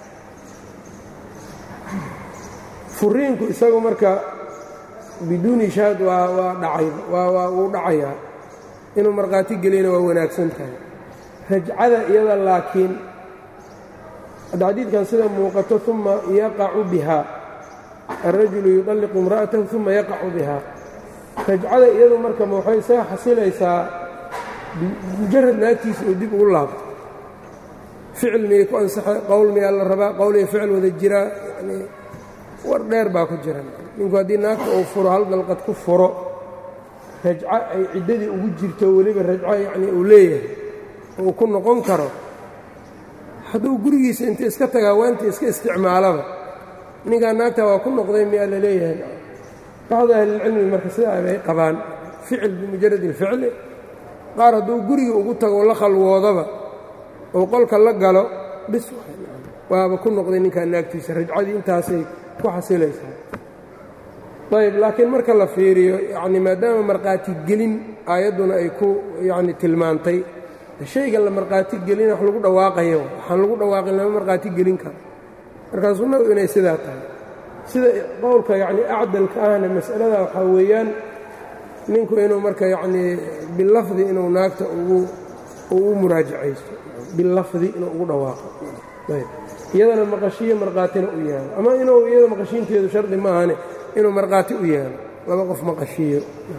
A: furiinku isagu marka biduuni shaad waa waa dhacay waa wuu dhacayaa inuu markhaati geliyana waa wanaagsan tahay rajcada iyada laakiin hadda xadiidkan sida muuqato uma yaqacu bihaa alrajulu yuطalliqu imra'atahu uma yaqacu bihaa rajcada iyadu marka ma waxay isaga xasilaysaa mujarad naagtiisa uu dib ugu laabto ficil miyay ku ansaxay qowl miyaa la rabaa qowl iyo ficil wada jiraa yani war dheer baa ku jira ninku haddii naagta uu furo hal dalqad ku furo rajco ay ciddadii ugu jirto weliba rajco yacni uu leeyahay uu ku noqon karo hadduu gurigiisa inta iska tagaa waanta iska isticmaalaba ninkaa naagta waa ku noqday miyaa la leeyahay bacdu ahlilcilmi marka sidaa bay qabaan ficil bimujarad اlficli qaar hadduu guriga ugu tago la khalwoodaba oo qolka la galo bis waaba ku noqday ninkaa naagtiisa rajcadii intaasay ku xasilaysaa ayb laakiin marka la fiiriyo yani maadaama markhaati gelin aayadduna ay ku yani tilmaantay shayga la markhaati gelina wax lagu dhawaaqayo waxaan lagu dhawaaqin lama markhaati gelin karo markaa sunnadu inay sidaa tahay sida qowlka yacni acdalka ahna mas'alada waxaa weeyaan ninku inuu marka yacnii bilafdi inuu naagta ugu u muraajacaysto bilafdi inuu ugu dhawaaqo ayb iyadana maqashiyo markhaatina u yaalo ama inuu iyada maqashiinteedu shardi maahane inuu markhaati u yaalo laba qof maqashiyo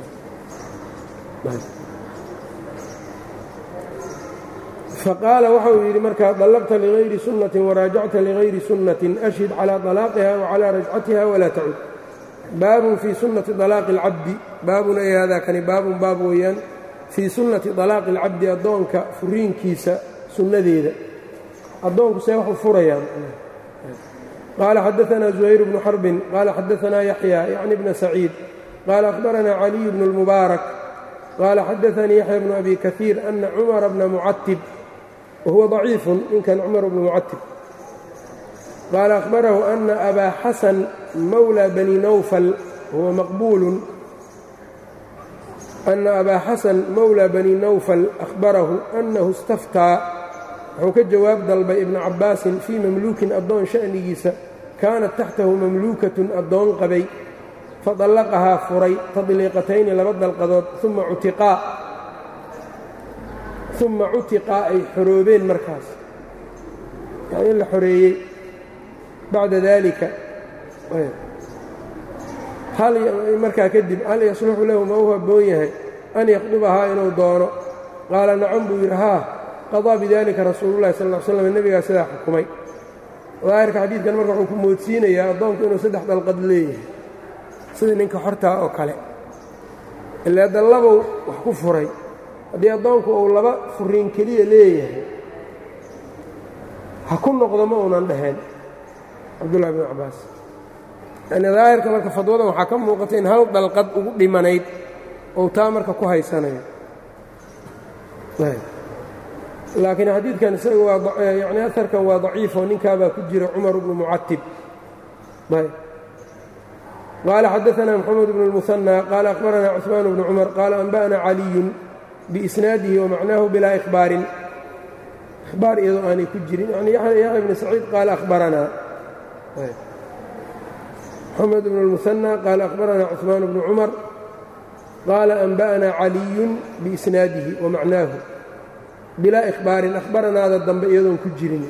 A: faqaala waxa uu yidhi markaa dallaqta ligayri sunnatin waraajacta ligayri sunnatin ashhid calaa طalaaqiha wacalaa rajcatiha walaa tacud baabun fii sunnati طalaaqi اlcabdi baabun ay haadaa kani baabun baab weeyaan fii sunnati طalaaqi اlcabdi addoonka furiinkiisa sunnadeeda addoonku see wax u furayaan qaala xadaثna زuhayr bnu xarbin qaala xadaثna yaxya yacni bna saciid qaala akhbarana caliy bnu اlmubaarak qaala xadaثanii yaxya bnu abi kahiir ana cumara bna mucatib wahuwa ضaciifu ninkan cumar bnu mucatib qaala akhbarahu ana abaa xasan mawlى bani nawfal huwa maqbuulu ana abaa xasan mawlى bani nawfal akhbarahu anahu istaftaa wuxuu ka jawaab dalbay ibnu cabbaasin fii mamluukin addoon sha'nigiisa kaanat taxtahu mamluukatun addoon qabay fadallaqahaa furay tadliiqatayni laba dalqadood uma cutiqaa uma cutiqaa ay xoroobeen markaas yani in la xoreeyey bacda daalika markaa kadib hal yasluxu lahu ma u habboon yahay an yaqdubahaa inuu doono qaala nacam buu yidhi haa qadaa bidalika rasuululahi sal l slam nebigaa sidaa xukumay daahirka xadiidkan marka wuxuu ku moodsiinayaa addoonku inuu saddex dalqad leeyahay sida ninka xortaa oo kale ilaa dallabow wax ku furay haddii addoonku uu laba furiin keliya leeyahay ha ku noqdo ma uunan dhaheen cabdullahi bn cabbaas yani daahirka marka fadwadan waxaa ka muuqata in hal dalqad ugu dhimanayd ou taa marka ku haysanayo laakiin xadiidkan isaga waa yani aharkan waa daciifoo ninkaabaa ku jira cumar bnu mucatib qaala xadaثna mxamed bn الmuثanى qaala akhbarana cثmaan bnu cumar qaala anba'na caliyun biisnaadihi wamacnaahu bilaa ihbaarin ihbaar iyadoo aanay ku jirin yani yaxya bni saciid qaala ahbaranaa mxamed bn الmuثanى qaala akhbarana cثmaan bnu cumar qaala anba'na caliyun biisnaadihi wamacnaahu bilaa ihbaarin ahbaranaada dambe iyadoon ku jirin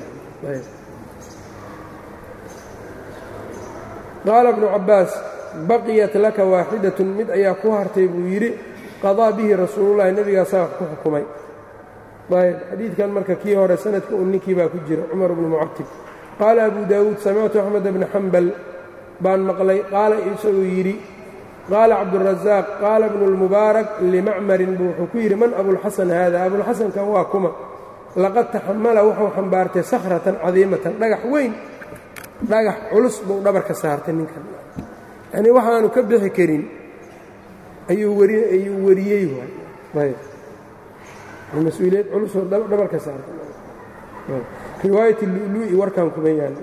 A: qaala bnu cabbaas baqiyat laka waaxidatun mid ayaa ku hartay buu yidhi qadaa bihi rasuululahi nebigaasaa wax ku xukumay ayb xadiidkan marka kii hore sanadka un ninkii baa ku jira cumar bnu mucatib qaala abu daawuud samictu axmed bna xambal baan maqlay qaala isagoo yidhi qaala cabdurasaaq qaala bnu lmubaarak limacmarin buu wuxuu ku yidhi man abulxasan haada abulxasankan waa kuma laqad taxamala wuxuu xambaartay sakhratan cadiimatan dhagax weyn dhagax culus buu dhabarka saartay ninkan yanii waxaanu ka bixi karin ayuu ayuu wariyey ayb mas-uuliyad culusoo dhabarka saartay riwaayat lulu'i warkan kuma yaal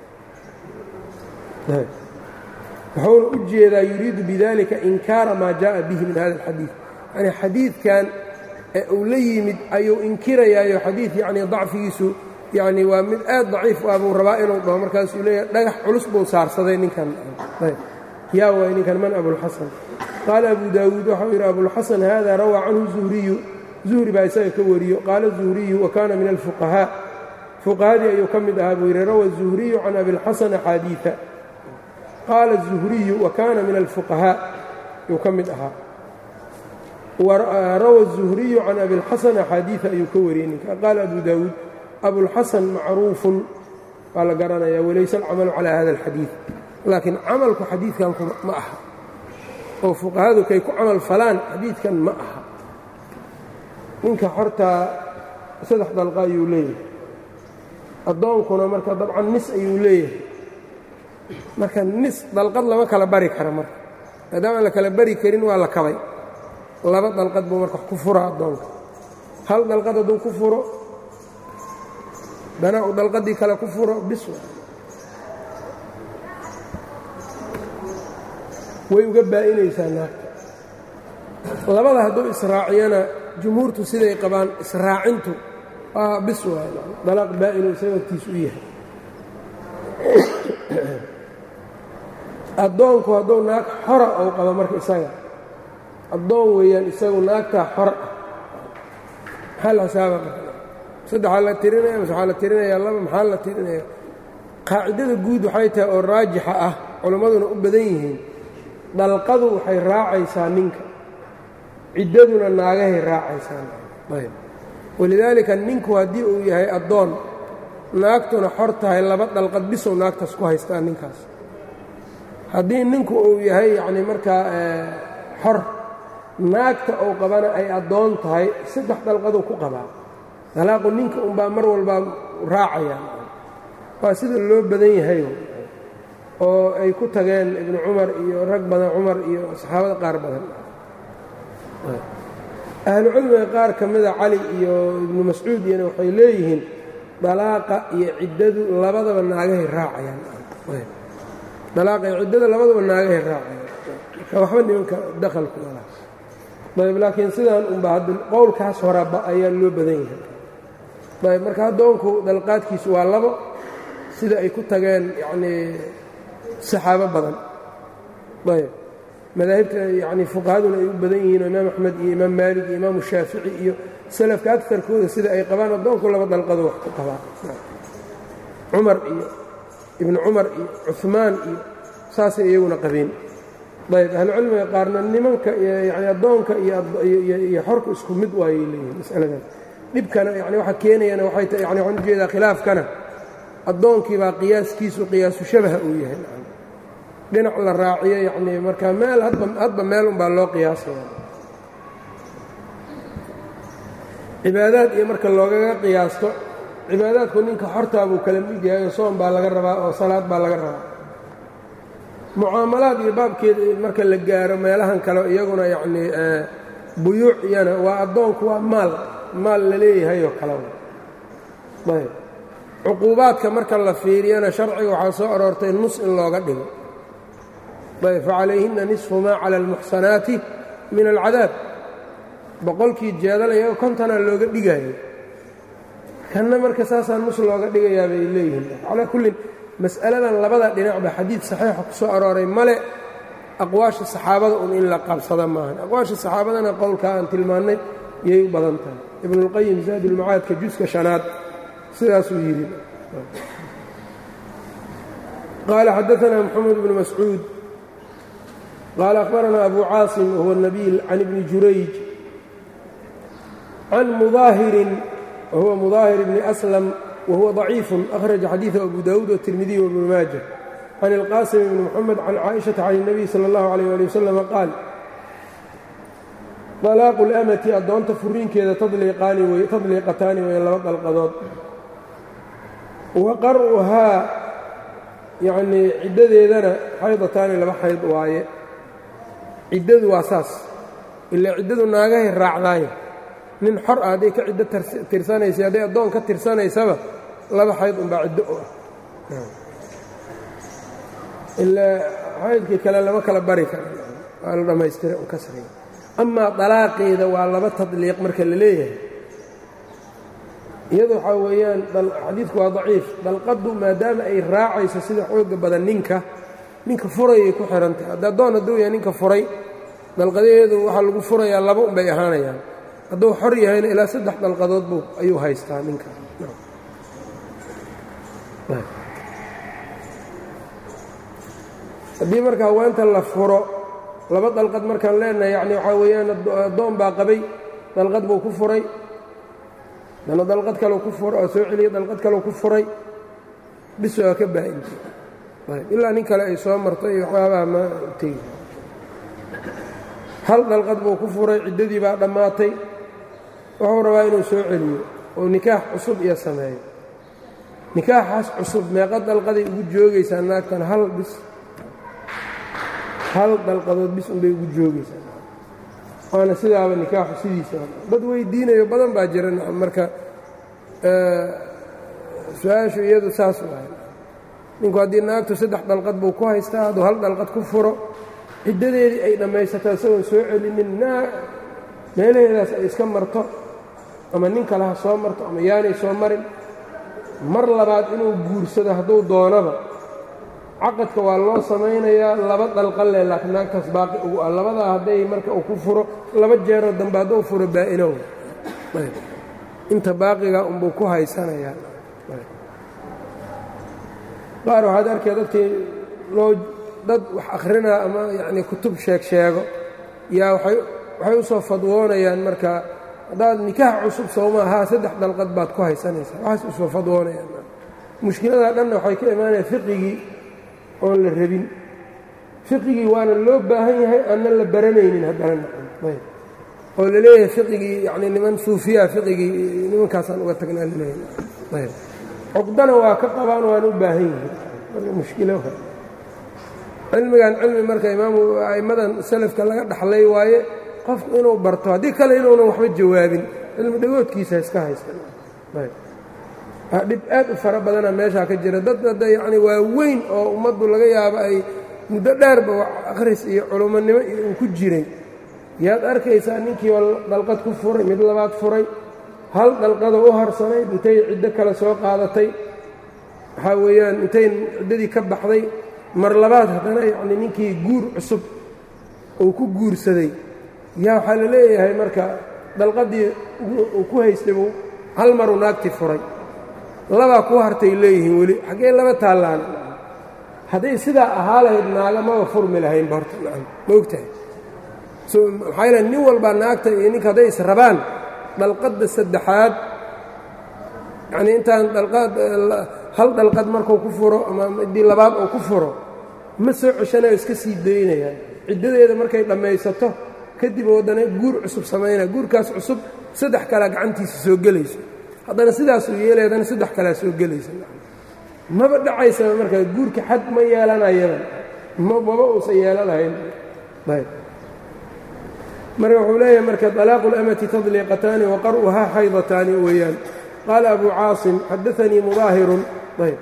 A: wuxuuna u jeedaa yuriidu bidalika inkaara maa jaءa bihi min hada اlxadiid yani xadiidkan ee uu la yimid ayuu inkirayaayo xadiid yani dacfigiisu yani waa mid aad daciif ah buu rabaa inuu dhaho markaasuu leeyahay dhagax culus buu saarsaday ninkan yaa waay ninkan man abulxasan qaala abu daawuud waxau yidhi abulxasan hada rawaa canhu zuhriyu zuhri baa isaga ka wariyo qaala zuhriyu wa kaana min alfuqahaa fuqahadii ayuu ka mid ahaa buu yidhi rawa zuhriyu can abilxasan axaadiia qaala الzuhriyu wa kaana min alfuqahaa ayuu ka mid ahaa rawa الzuhriyu can abilxasan axaadiia ayuu ka wariyey ninka qaala abu daawuud abulxasan macruufun waa la garanaya walayse alcamalu calaa hada اlxadiid laakiin camalku xadiidkan ma aha oo fuqahadu kay ku camal falaan xadiidkan ma aha ninka xortaa saddex dalqa ayuu leeyahay addoonkuna marka dabcan nis ayuu leeyahay marka nis dalqad lama kala bari kara marka maadaama aan la kala bari karin waa la kabay laba dalqad buu marka ku fura addoonka hal dalqad hadduu ku furo dana uu dalqadii kale ku furo bis way uga baa'inaysaa naagta labada hadduu israaciyana jumhuurtu siday qabaan israacintu waa bis waay dalaaq baa'inu isaga agtiis u yahay addoonku hadduu naag xora ou qabo marka isaga addoon weeyaan isagu naagtaa xor ah maxaa la xisaaba saddexaa la tirinaya mase waxaa la tirinayaa laba maxaa la tirinaya qaacidada guud waxay tahay oo raajixa ah culimmaduna u badan yihiin dalqadu waxay raacaysaa ninka ciddaduna naagahay raacaysaa ayb walidaalika ninku haddii uu yahay addoon naagtuna xor tahay laba dalqad bisow naagtaas ku haystaa ninkaas haddii ninku uu yahay yacnii markaa xor naagta uu qabana ay addoon tahay saddex dalqaduu ku qabaa dalaaqu ninka unbaa mar walbaa raacayaan waa sida loo badan yahay oo ay ku tageen ibnu cumar iyo rag badan cumar iyo saxaabada qaar badan ahlucilmiga qaar ka mida cali iyo ibnu mascuud iyana waxay leeyihiin dalaaqa iyo ciddadu labadaba naagahay raacayaan dalaaqa iyo ciddada labadaba naagahay raacayaan marka waxba nimanka dakhalku malaa ayb laakiin sidaan unba hadda qowlkaas horaba ayaa loo badan yahay ayb marka addoonku dalqaadkiisu waa labo sida ay ku tageen yacnii saxaabo badan ayb madaahibta yacnii fuqahaduna ay u badan yihiin oo imaam axmed iyo imaam maalik iyo imaamu shaafici iyo salafka agtarkooda sida ay qabaan addoonku laba dalqado wax ku qabaan cumar iyo ibnu cumar iyo cuhmaan iyo saasay iyaguna qabeen ayb ahlucilmiga qaarna nimanka yani addoonka iyo xorka isku mid waayay leeyihin masaladan dhibkana yani waxa keenayana waxay ta yani waxaan ujeedaa khilaafkana addoonkii baa qiyaaskiisu qiyaasu shabaha uu yahay dhinac la raaciyo yacnii marka meel hadba meel unbaa loo qiyaasaya cibaadaad iyo marka loogaga qiyaasto cibaadaadku ninka xortaa buu kala mid yahay oo soon baa laga rabaa oo salaad baa laga rabaa mucaamalaad iyo baabkeeda marka la gaaro meelahan kale iyaguna yacnii buyuuc iyana waa addoonku waa maal maal la leeyahay oo kale ayb cuquubaadka marka la fiiriyana sharciga waxaa soo aroortay nus in looga dhigo ayb facalayhinna nisfu maa cala almuxsanaati min alcadaab boqolkii jeedal iyago kontanaa looga dhigayay kanna marka saasaa nus looga dhigayaa bay leeyihiin calaa kullin mas'aladan labada dhinacba xadiid saxiixa ku soo arooray male aqwaasha saxaabada un in la qabsada maahan aqwaasha saxaabadana qowlkaa aan tilmaannay yay u badan tahay ibnuulqayim zaadulmacaadka juska shanaad sidaasuu yidhi qaala xadaanaa moxamed bnu mascuud qaala akhbaranaa abu caasim wahuwa nabiil can ibni jurayj can mudaahirin wahuwa mudaahir bni aslam whuwa ضaciif أhraja xadiiثa abu dawuud wالtirmidiy wbnu maaja can اlqaasim bni mxamed can caaئiشhaةa can الnabiy salى اllahu عalيه ali waslm qaal طalaaqu اlamati addoonta furiinkeeda tadliiqataani weya laba dalqadood wa qar'uhaa yanii ciddadeedana xaydataani laba xayd waaye ciddadu waa saas ilaa ciddadu naagahay raacdaaye nin xor ah hadday ka ciddo tirsanaysa hadday addoon ka tirsanaysaba laba xayd unbaa ciddo u ah ilaa xaydkii kale lama kala bari kara waa la dhammaystira u kasriga amaa dalaaqeeda waa laba tadliiq marka la leeyahay iyadu waxaa weeyaan xadiidku waa daciif dalqaddu maadaama ay raacayso sida xooga badan ninka ninka furayay ku xihan tahay hadda addoon hadduu yahay ninka furay dalqadaheedu waxaa lagu furayaa laba unbay ahaanayaan hadduu xor yahayna ilaa saddex dalqadood buu ayuu haystaa ninka haddii marka haweenta la furo laba dalqad markaan leenahay yacni waxaa weeyaan addoon baa qabay dalqad buu ku furay dana dalqad kaleu ku fura oo soo celiyay dalqad kaleu ku furay bis waa ka baa-intay ilaa nin kale ay soo martay iyo waxyaabaha ma tegi hal dalqad buu ku furay ciddadii baa dhammaatay wuxuu rabaa inuu soo celiyo oo nikaax cusub iyo sameeyo nikaaxaas cusub meeqa dalqaday ugu joogaysaa naagtan hal bis hal dalqadood bis unbay ugu joogaysaa waana sidaaba nikaaxu sidiisa dad weydiinayo badan baa jira marka su-aashu iyadu saas waay ninku haddii naagtu saddex dhalqad buu ku haystaa hadduu hal dhalqad ku furo ciddadeedii ay dhammaysataa isagoon soo celinin naa meelaheedaas ay iska marto ama nin kale ha soo marto ama yaanay soo marin mar labaad inuu guursado hadduu doonaba caqadka waa loo samaynayaa laba dalqalle laakiin naagtaas baaqi ugu ah labadaa hadday marka uu ku furo laba jeeroo dambe hadduu furo baa-inow inta baaqiga unbuu ku haysanayaa qaar waxaad arkaya dadkii loo dad wax akhrinaa ama yacnii kutub sheeg sheego yaa waay waxay u soo fadwoonayaan marka haddaad nikaax cusub sowma ahaa saddex dalqad baad ku haysanaysaa waxaas usoo fadwoonayaan mushkiladaa dhanna waxay ka imaanaya fiqigii oon la rabin fiqigii waana loo baahan yahay aanna la baranaynin haddana nacam oo la leeyahay fiqigii yacni niman suufiyaa fiqigii nimankaasaan uga tagnaa laleeyahay ayb cuqdana waa ka qabaan waana u baahan yihiin marka mushkilo cilmigan cilmi marka imaamu a'immadan salafka laga dhaxlay waaye qofku inuu barto haddii kale inuunan waxba jawaabin cilmi dhagoodkiisa iska haysta dhib aad u fara badana meeshaa ka jira dad hadda yacni waa weyn oo ummaddu laga yaabo ay muddo dheerba akhris iyo culummonimo iyo uu ku jiray yaad arkaysaa ninkii oo dhalqad ku furay mid labaad furay hal dhalqadoo u harsanayd intay ciddo kale soo qaadatay waxaa weeyaan intay ciddadii ka baxday mar labaad haddana yacni ninkii guur cusub uu ku guursaday yaa waxaa la leeyahay marka dhalqaddii uu ku haystay buu hal maruu naagtii furay labaa ku hartay leeyihiin weli xaggee laba taallaan hadday sidaa ahaa lahayd naaga maba furmi lahaynba horta nacam ma ogtahay maxaa yaele nin walbaa naagta iyo ninka hadday is rabaan dhalqadda saddexaad yacnii intaan dhalqaad hal dhalqad markuu ku furo ama midii labaad uu ku furo ma soo ceshanayo iska sii daynayaan ciddadeeda markay dhammaysato kadib waddana guur cusub samaynaya guurkaas cusub saddex kalea gacantiisa soo gelayso haddana sidaasuu yeelay haddana saddex kalea soo gelaysa maba dhacaysaba markaa guurka xad ma yeelanayadan maba uusan yeelan lahayn ayb marka wuxuu leeyahay marka طalaaqu اlamati tadliqataani waqar'uhaa xaydataani weeyaan qaala abu caasim xadaanii mudaahirun ayb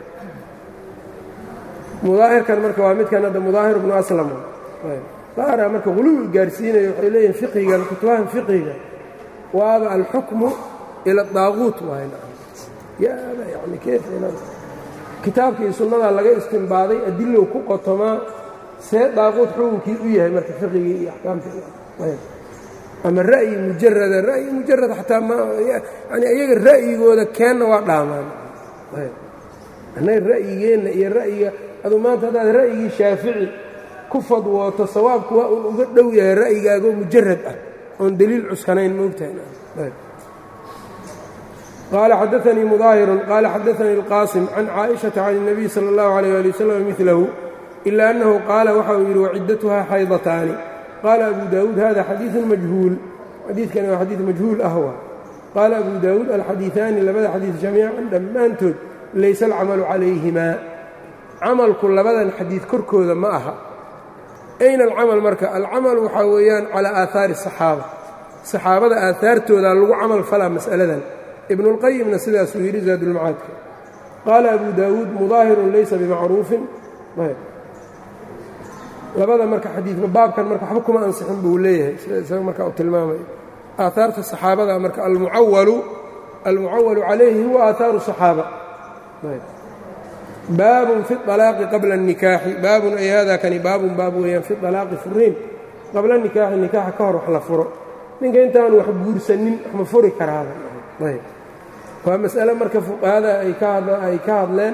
A: mudaahirkan marka waa midkan hadda mudaahir bnu aslam ayb qaara marka huluwi gaarsiinayo waxay leeyihin fiqigan kutubahan fiqiga waaba alxukmu ila daaquut waay yaaba yani kayf kitaabkii sunnadaa laga istinbaaday adilow ku qotomaa see daaquut xukunkii u yahay marka fiqigii iyo axkaamtii ama ra'yi mujarada ra'yi mujarad xataa yani iyaga ra'yigooda keenna waa dhaamaan annaga ra'yigeenna iyo ra'yiga aduu maanta haddaad ra'yigii shaafici ku fadwooto sawaabku waa uun uga dhow yahay ra'yigaagoo mujarad ah oon deliil cuskanayn moogtahay qال xdثnي مظاهر qال xdثnي الqاsم عن cائشhaةa عن النبي slى الlه عليه لي وsلم مثlه إلا أنه qاala waxa uu yidhi وcidتha xayضتاani qاla أbu dاود hذا xadيiث majهuuل xadiikani waa xadiiث majhuul ah wa qaala أbu dاود alxadiiثaani labada xadiiث جamيiعا dhammaantood laysa الcamalu عalayهima camalku labadan xadiiث korkooda ma aha أyna الcamal marka alcamal waxaa weeyaan calى aaثaari الصaxaabة صaxaabada aahaartooda lagu camal falaa masأaladan ibn اlqayimna sidaasuu yidhi zaadulmacaadka qaala abu daawuud mudaahirun laysa bimacruufin labada marka xadiidka baabkan marka waxba kuma ansixin buu leeyahay sida isaga marka uu tilmaamayo aahaarta saxaabada marka almucawalu almucawalu calayhi huwa aahaaru صaxaaba baabun fi اطalaaqi qabla الnikaaxi baabun ay hada kani baabun baab weeyaan fi طalaaqi furiin qabla nikaaxi nikaaxa ka hor wax la furo ninka intaanu wax guursanin wax ma furi karaaba ayb waa mas'ale marka fuqahada ay kaay ka hadleen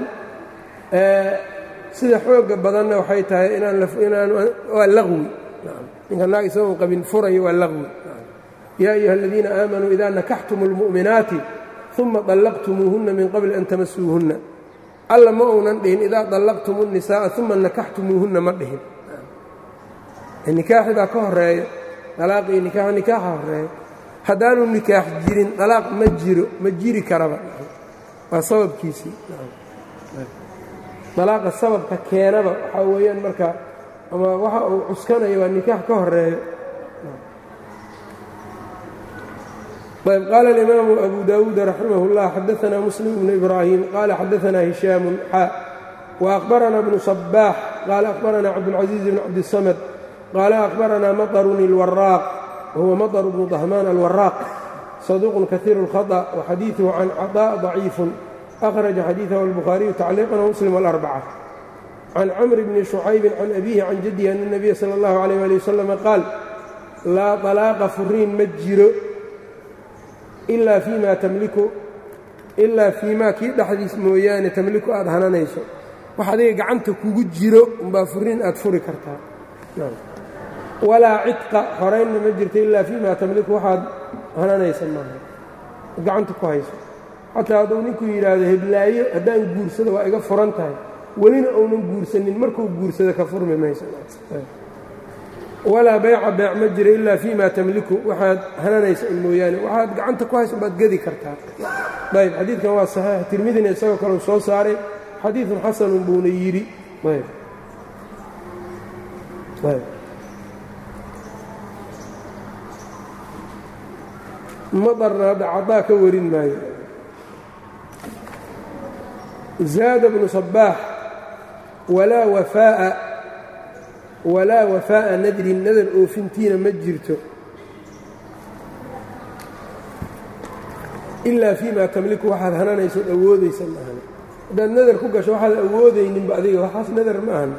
A: sida xooga badanna waxay tahay inaan waa laqwi ninka naag isagoon qabin furayo waa laqwi yaa ayuha aladiina aamanuu idaa nakaxtum اlmu'minaati uma طallaqtumuuhunna min qabli an tamasuuhunna alla ma uunan dhihin idaa طallaqtum الnisaaءa uma nakaxtumuuhunna ma dhihin nikaaxi baa ka horeeya alaaqii nikaax nikaaxa horeeya haddaanu nikaax jirin dalaaq ma jiro ma jiri karaba waa sababkiisii dalaaqa sababka keenaba waxaa weeyaan marka ama waxa uu cuskanayo waa nikaax ka horeeyo ayb qaala alimaamu abu dawuud raximah اllah xadaanaa muslim bnu ibraahim qaala xadaanaa hishaamu xaa وأخبرنا بن صباح قال أخبرنا عبد العزيز بن عبد الصمد قال أخبرنا مطر الوراق وهو مطر بن ضهمان الوراق صدوق كثير الخطأ وحديثه عن عطاء ضعيف أخرج حديثه البخاري تعليقا ومسلم والأربعة عن عمرو بن شعيب عن أبيه عن جده أن النبي صلى الله عليه وآله وسلم قال لا طلاق فرين مجر إلا فيما تملك إلا فيما kii dhexdiis mooyaane tamliku aad hananayso wax adiga gacanta kugu jiro umbaa furiin aad furi kartaa walaa cidqa horaynna ma jirto ilaa fii ma tamliku waxaad hananaysa maaha gacanta ku hayso xataa hadduu ninku yidhaahdo heblaayo haddaan guursado waa iga furan tahay welina uunan guursanin markuu guursado ka furmi mayso walaa bayca beec ma jiro ilaa fii ma tamliku waxaad hananaysa un mooyaane waxaad gacanta ku hayso baad gedi kartaa ayb xadiidkan waa saxiix tirmidina isagoo kaleu soo saaray xadiidun xasanun buuna yidhi ayb ayb madarna hadda cadaa ka warin maayo zaada bnu sabaax walaa wafaa'a walaa wafaa'a nadrin nadar oofintiina ma jirto ilaa fii ma tamliku waxaad hananaysood awoodaysa maahan haddaad nadar ku gasho waxaad awoodayninba adiga waxaas nadar ma ahan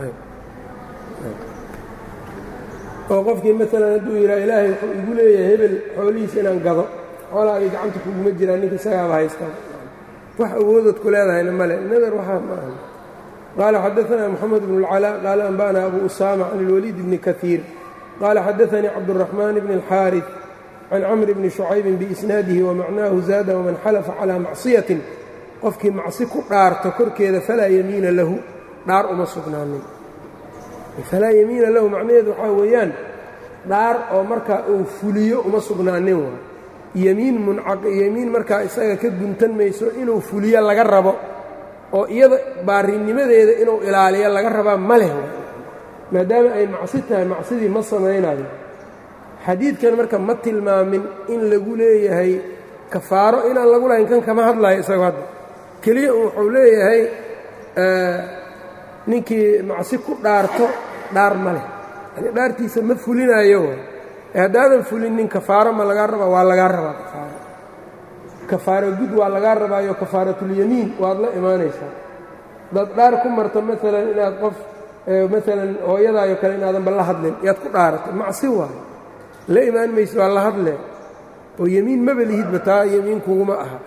A: oo qofkii maalan hadduu yidhaha ilaahay wuxuu igu leeyahay hebel xoolihiisa inaan gado xoolaagii gacanta kuguma jiraan ninka isagaaba haystaa wax awoodood ku leedahayna male nadar waxaa ma ahan qaala xadaanaa moxamed bnu اlcalaa qaala anba'na abu usaama can اlwaliid bni kaiir qaala xadaanii cabduraxmaan bni اlxaariث can camr bni shucaybin biisnaadihi wamacnaahu zaada waman xalafa calaa macsiyatin qofkii macsi ku dhaarto korkeeda falaa yamiina lahu dhaar uma sugnaanin falaa yamiina lahu macnaheedu waxaa weeyaan dhaar oo markaa uu fuliyo uma sugnaanin waa yemiin munyemiin markaa isaga ka guntan mayso inuu fuliyo laga rabo oo iyada baarinimadeeda inuu ilaaliyo laga rabaa ma leh maadaama ay macsi tahay macsidii ma samaynayo xadiidkan marka ma tilmaamin in lagu leeyahay kafaaro inaan lagu lahayn kan kama hadlayo isago hadda keliya wuxuu leeyahay ninkii macsi ku dhaarto dhaar ma leh yani dhaartiisa ma fulinayo ee haddaadan fulinin kafaaro ma lagaa rabaa waa lagaa rabaa kafaaro kafaaro gud waa lagaa rabaayo kafaaratulyamiin waad la imaanaysaa dad dhaar ku marto maalan inaad qof maalan hooyadaayo kale inaadanba la hadlin yaad ku dhaaratay macsi waayo la imaan mayso waa la hadlee oo yemiin maba lihidba taa yemiin kuguma aha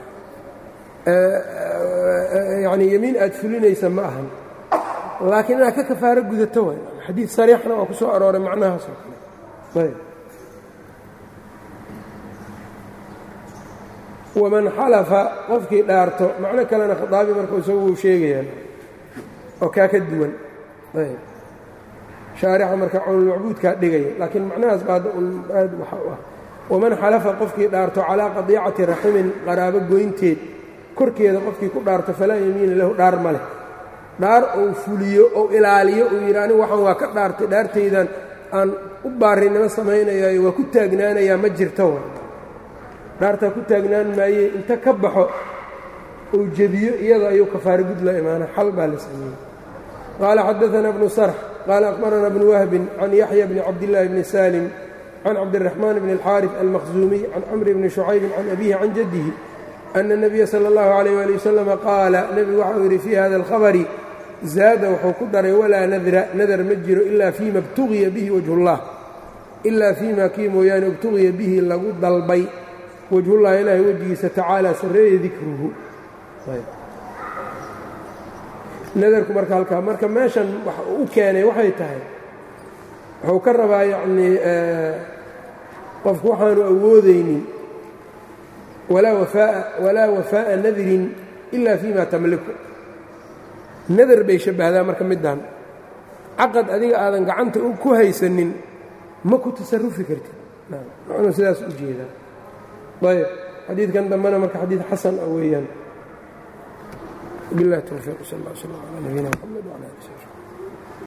A: yacnii yemiin aad fulinaysa ma ahan laakiin inaad ka kafaaro gudato way xadiid sariixna waa ku soo arooray macnahaasoo kale ayb waman xalafa qofkii dhaarto macno kalena khaaabi marka isagu uu sheegayaa oo kaa ka duwan ayb shaarixa marka cawnulmacbuudkaa dhigaya laakiin macnahaas ba hadda un aad waxa u ah waman xalafa qofkii dhaarto calaa qadiicati raximin qaraabo goynteed korkeeda qofkii ku dhaarto falaa yamiina lahu dhaar ma leh dhaar uu fuliyo ou ilaaliyo uu yidhi anigu waxaan waa ka dhaartay dhaartaydan aan u baarinimo samaynayaayo waa ku taagnaanayaa ma jirto wa dhaartaa ku taagnaan maaye inta ka baxo uu jebiyo iyada ayuu kafaaro gud la imaana xal baa la sameeyey qaala xadaana bnu sarx qaala aqbarana bnu wahbin can yaxya bni cabdillaahi bni salim can cabdiraxmaan bni alxaariث almakhzuumiy can camri bni shucaybin can abihi can jaddihi ana الnabiya salى اllahu عalayh ali wasalama qaala nebigu waxau yidhi fii hada alkhabari zaada wuxuu ku daray walaa nadra nadar ma jiro ilaa fiima ibtugiya bihi wajhullah ilaa fiima kii mooyaane ibtugiya bihi lagu dalbay wajhullahi ilaahay wejigiisa tacaala sarreeya dikruhu nadarku marka halkaa marka meeshan wax u keenay waxay tahay wuxuu ka rabaa yacnii qofku waxaanu awoodaynin walaa wafaa'a nadrin ila fiima tamliku nadar bay shabbahdaa marka middan caqad adiga aadan gacanta ku haysanin ma ku tasarufi kartid macnuu sidaas u jeedaa ayb xadiidkan dambena marka xadiid xasan ah weeyaan biاllahi towfiiq sal اllah slm alى nabiyina mxamed wعlى ali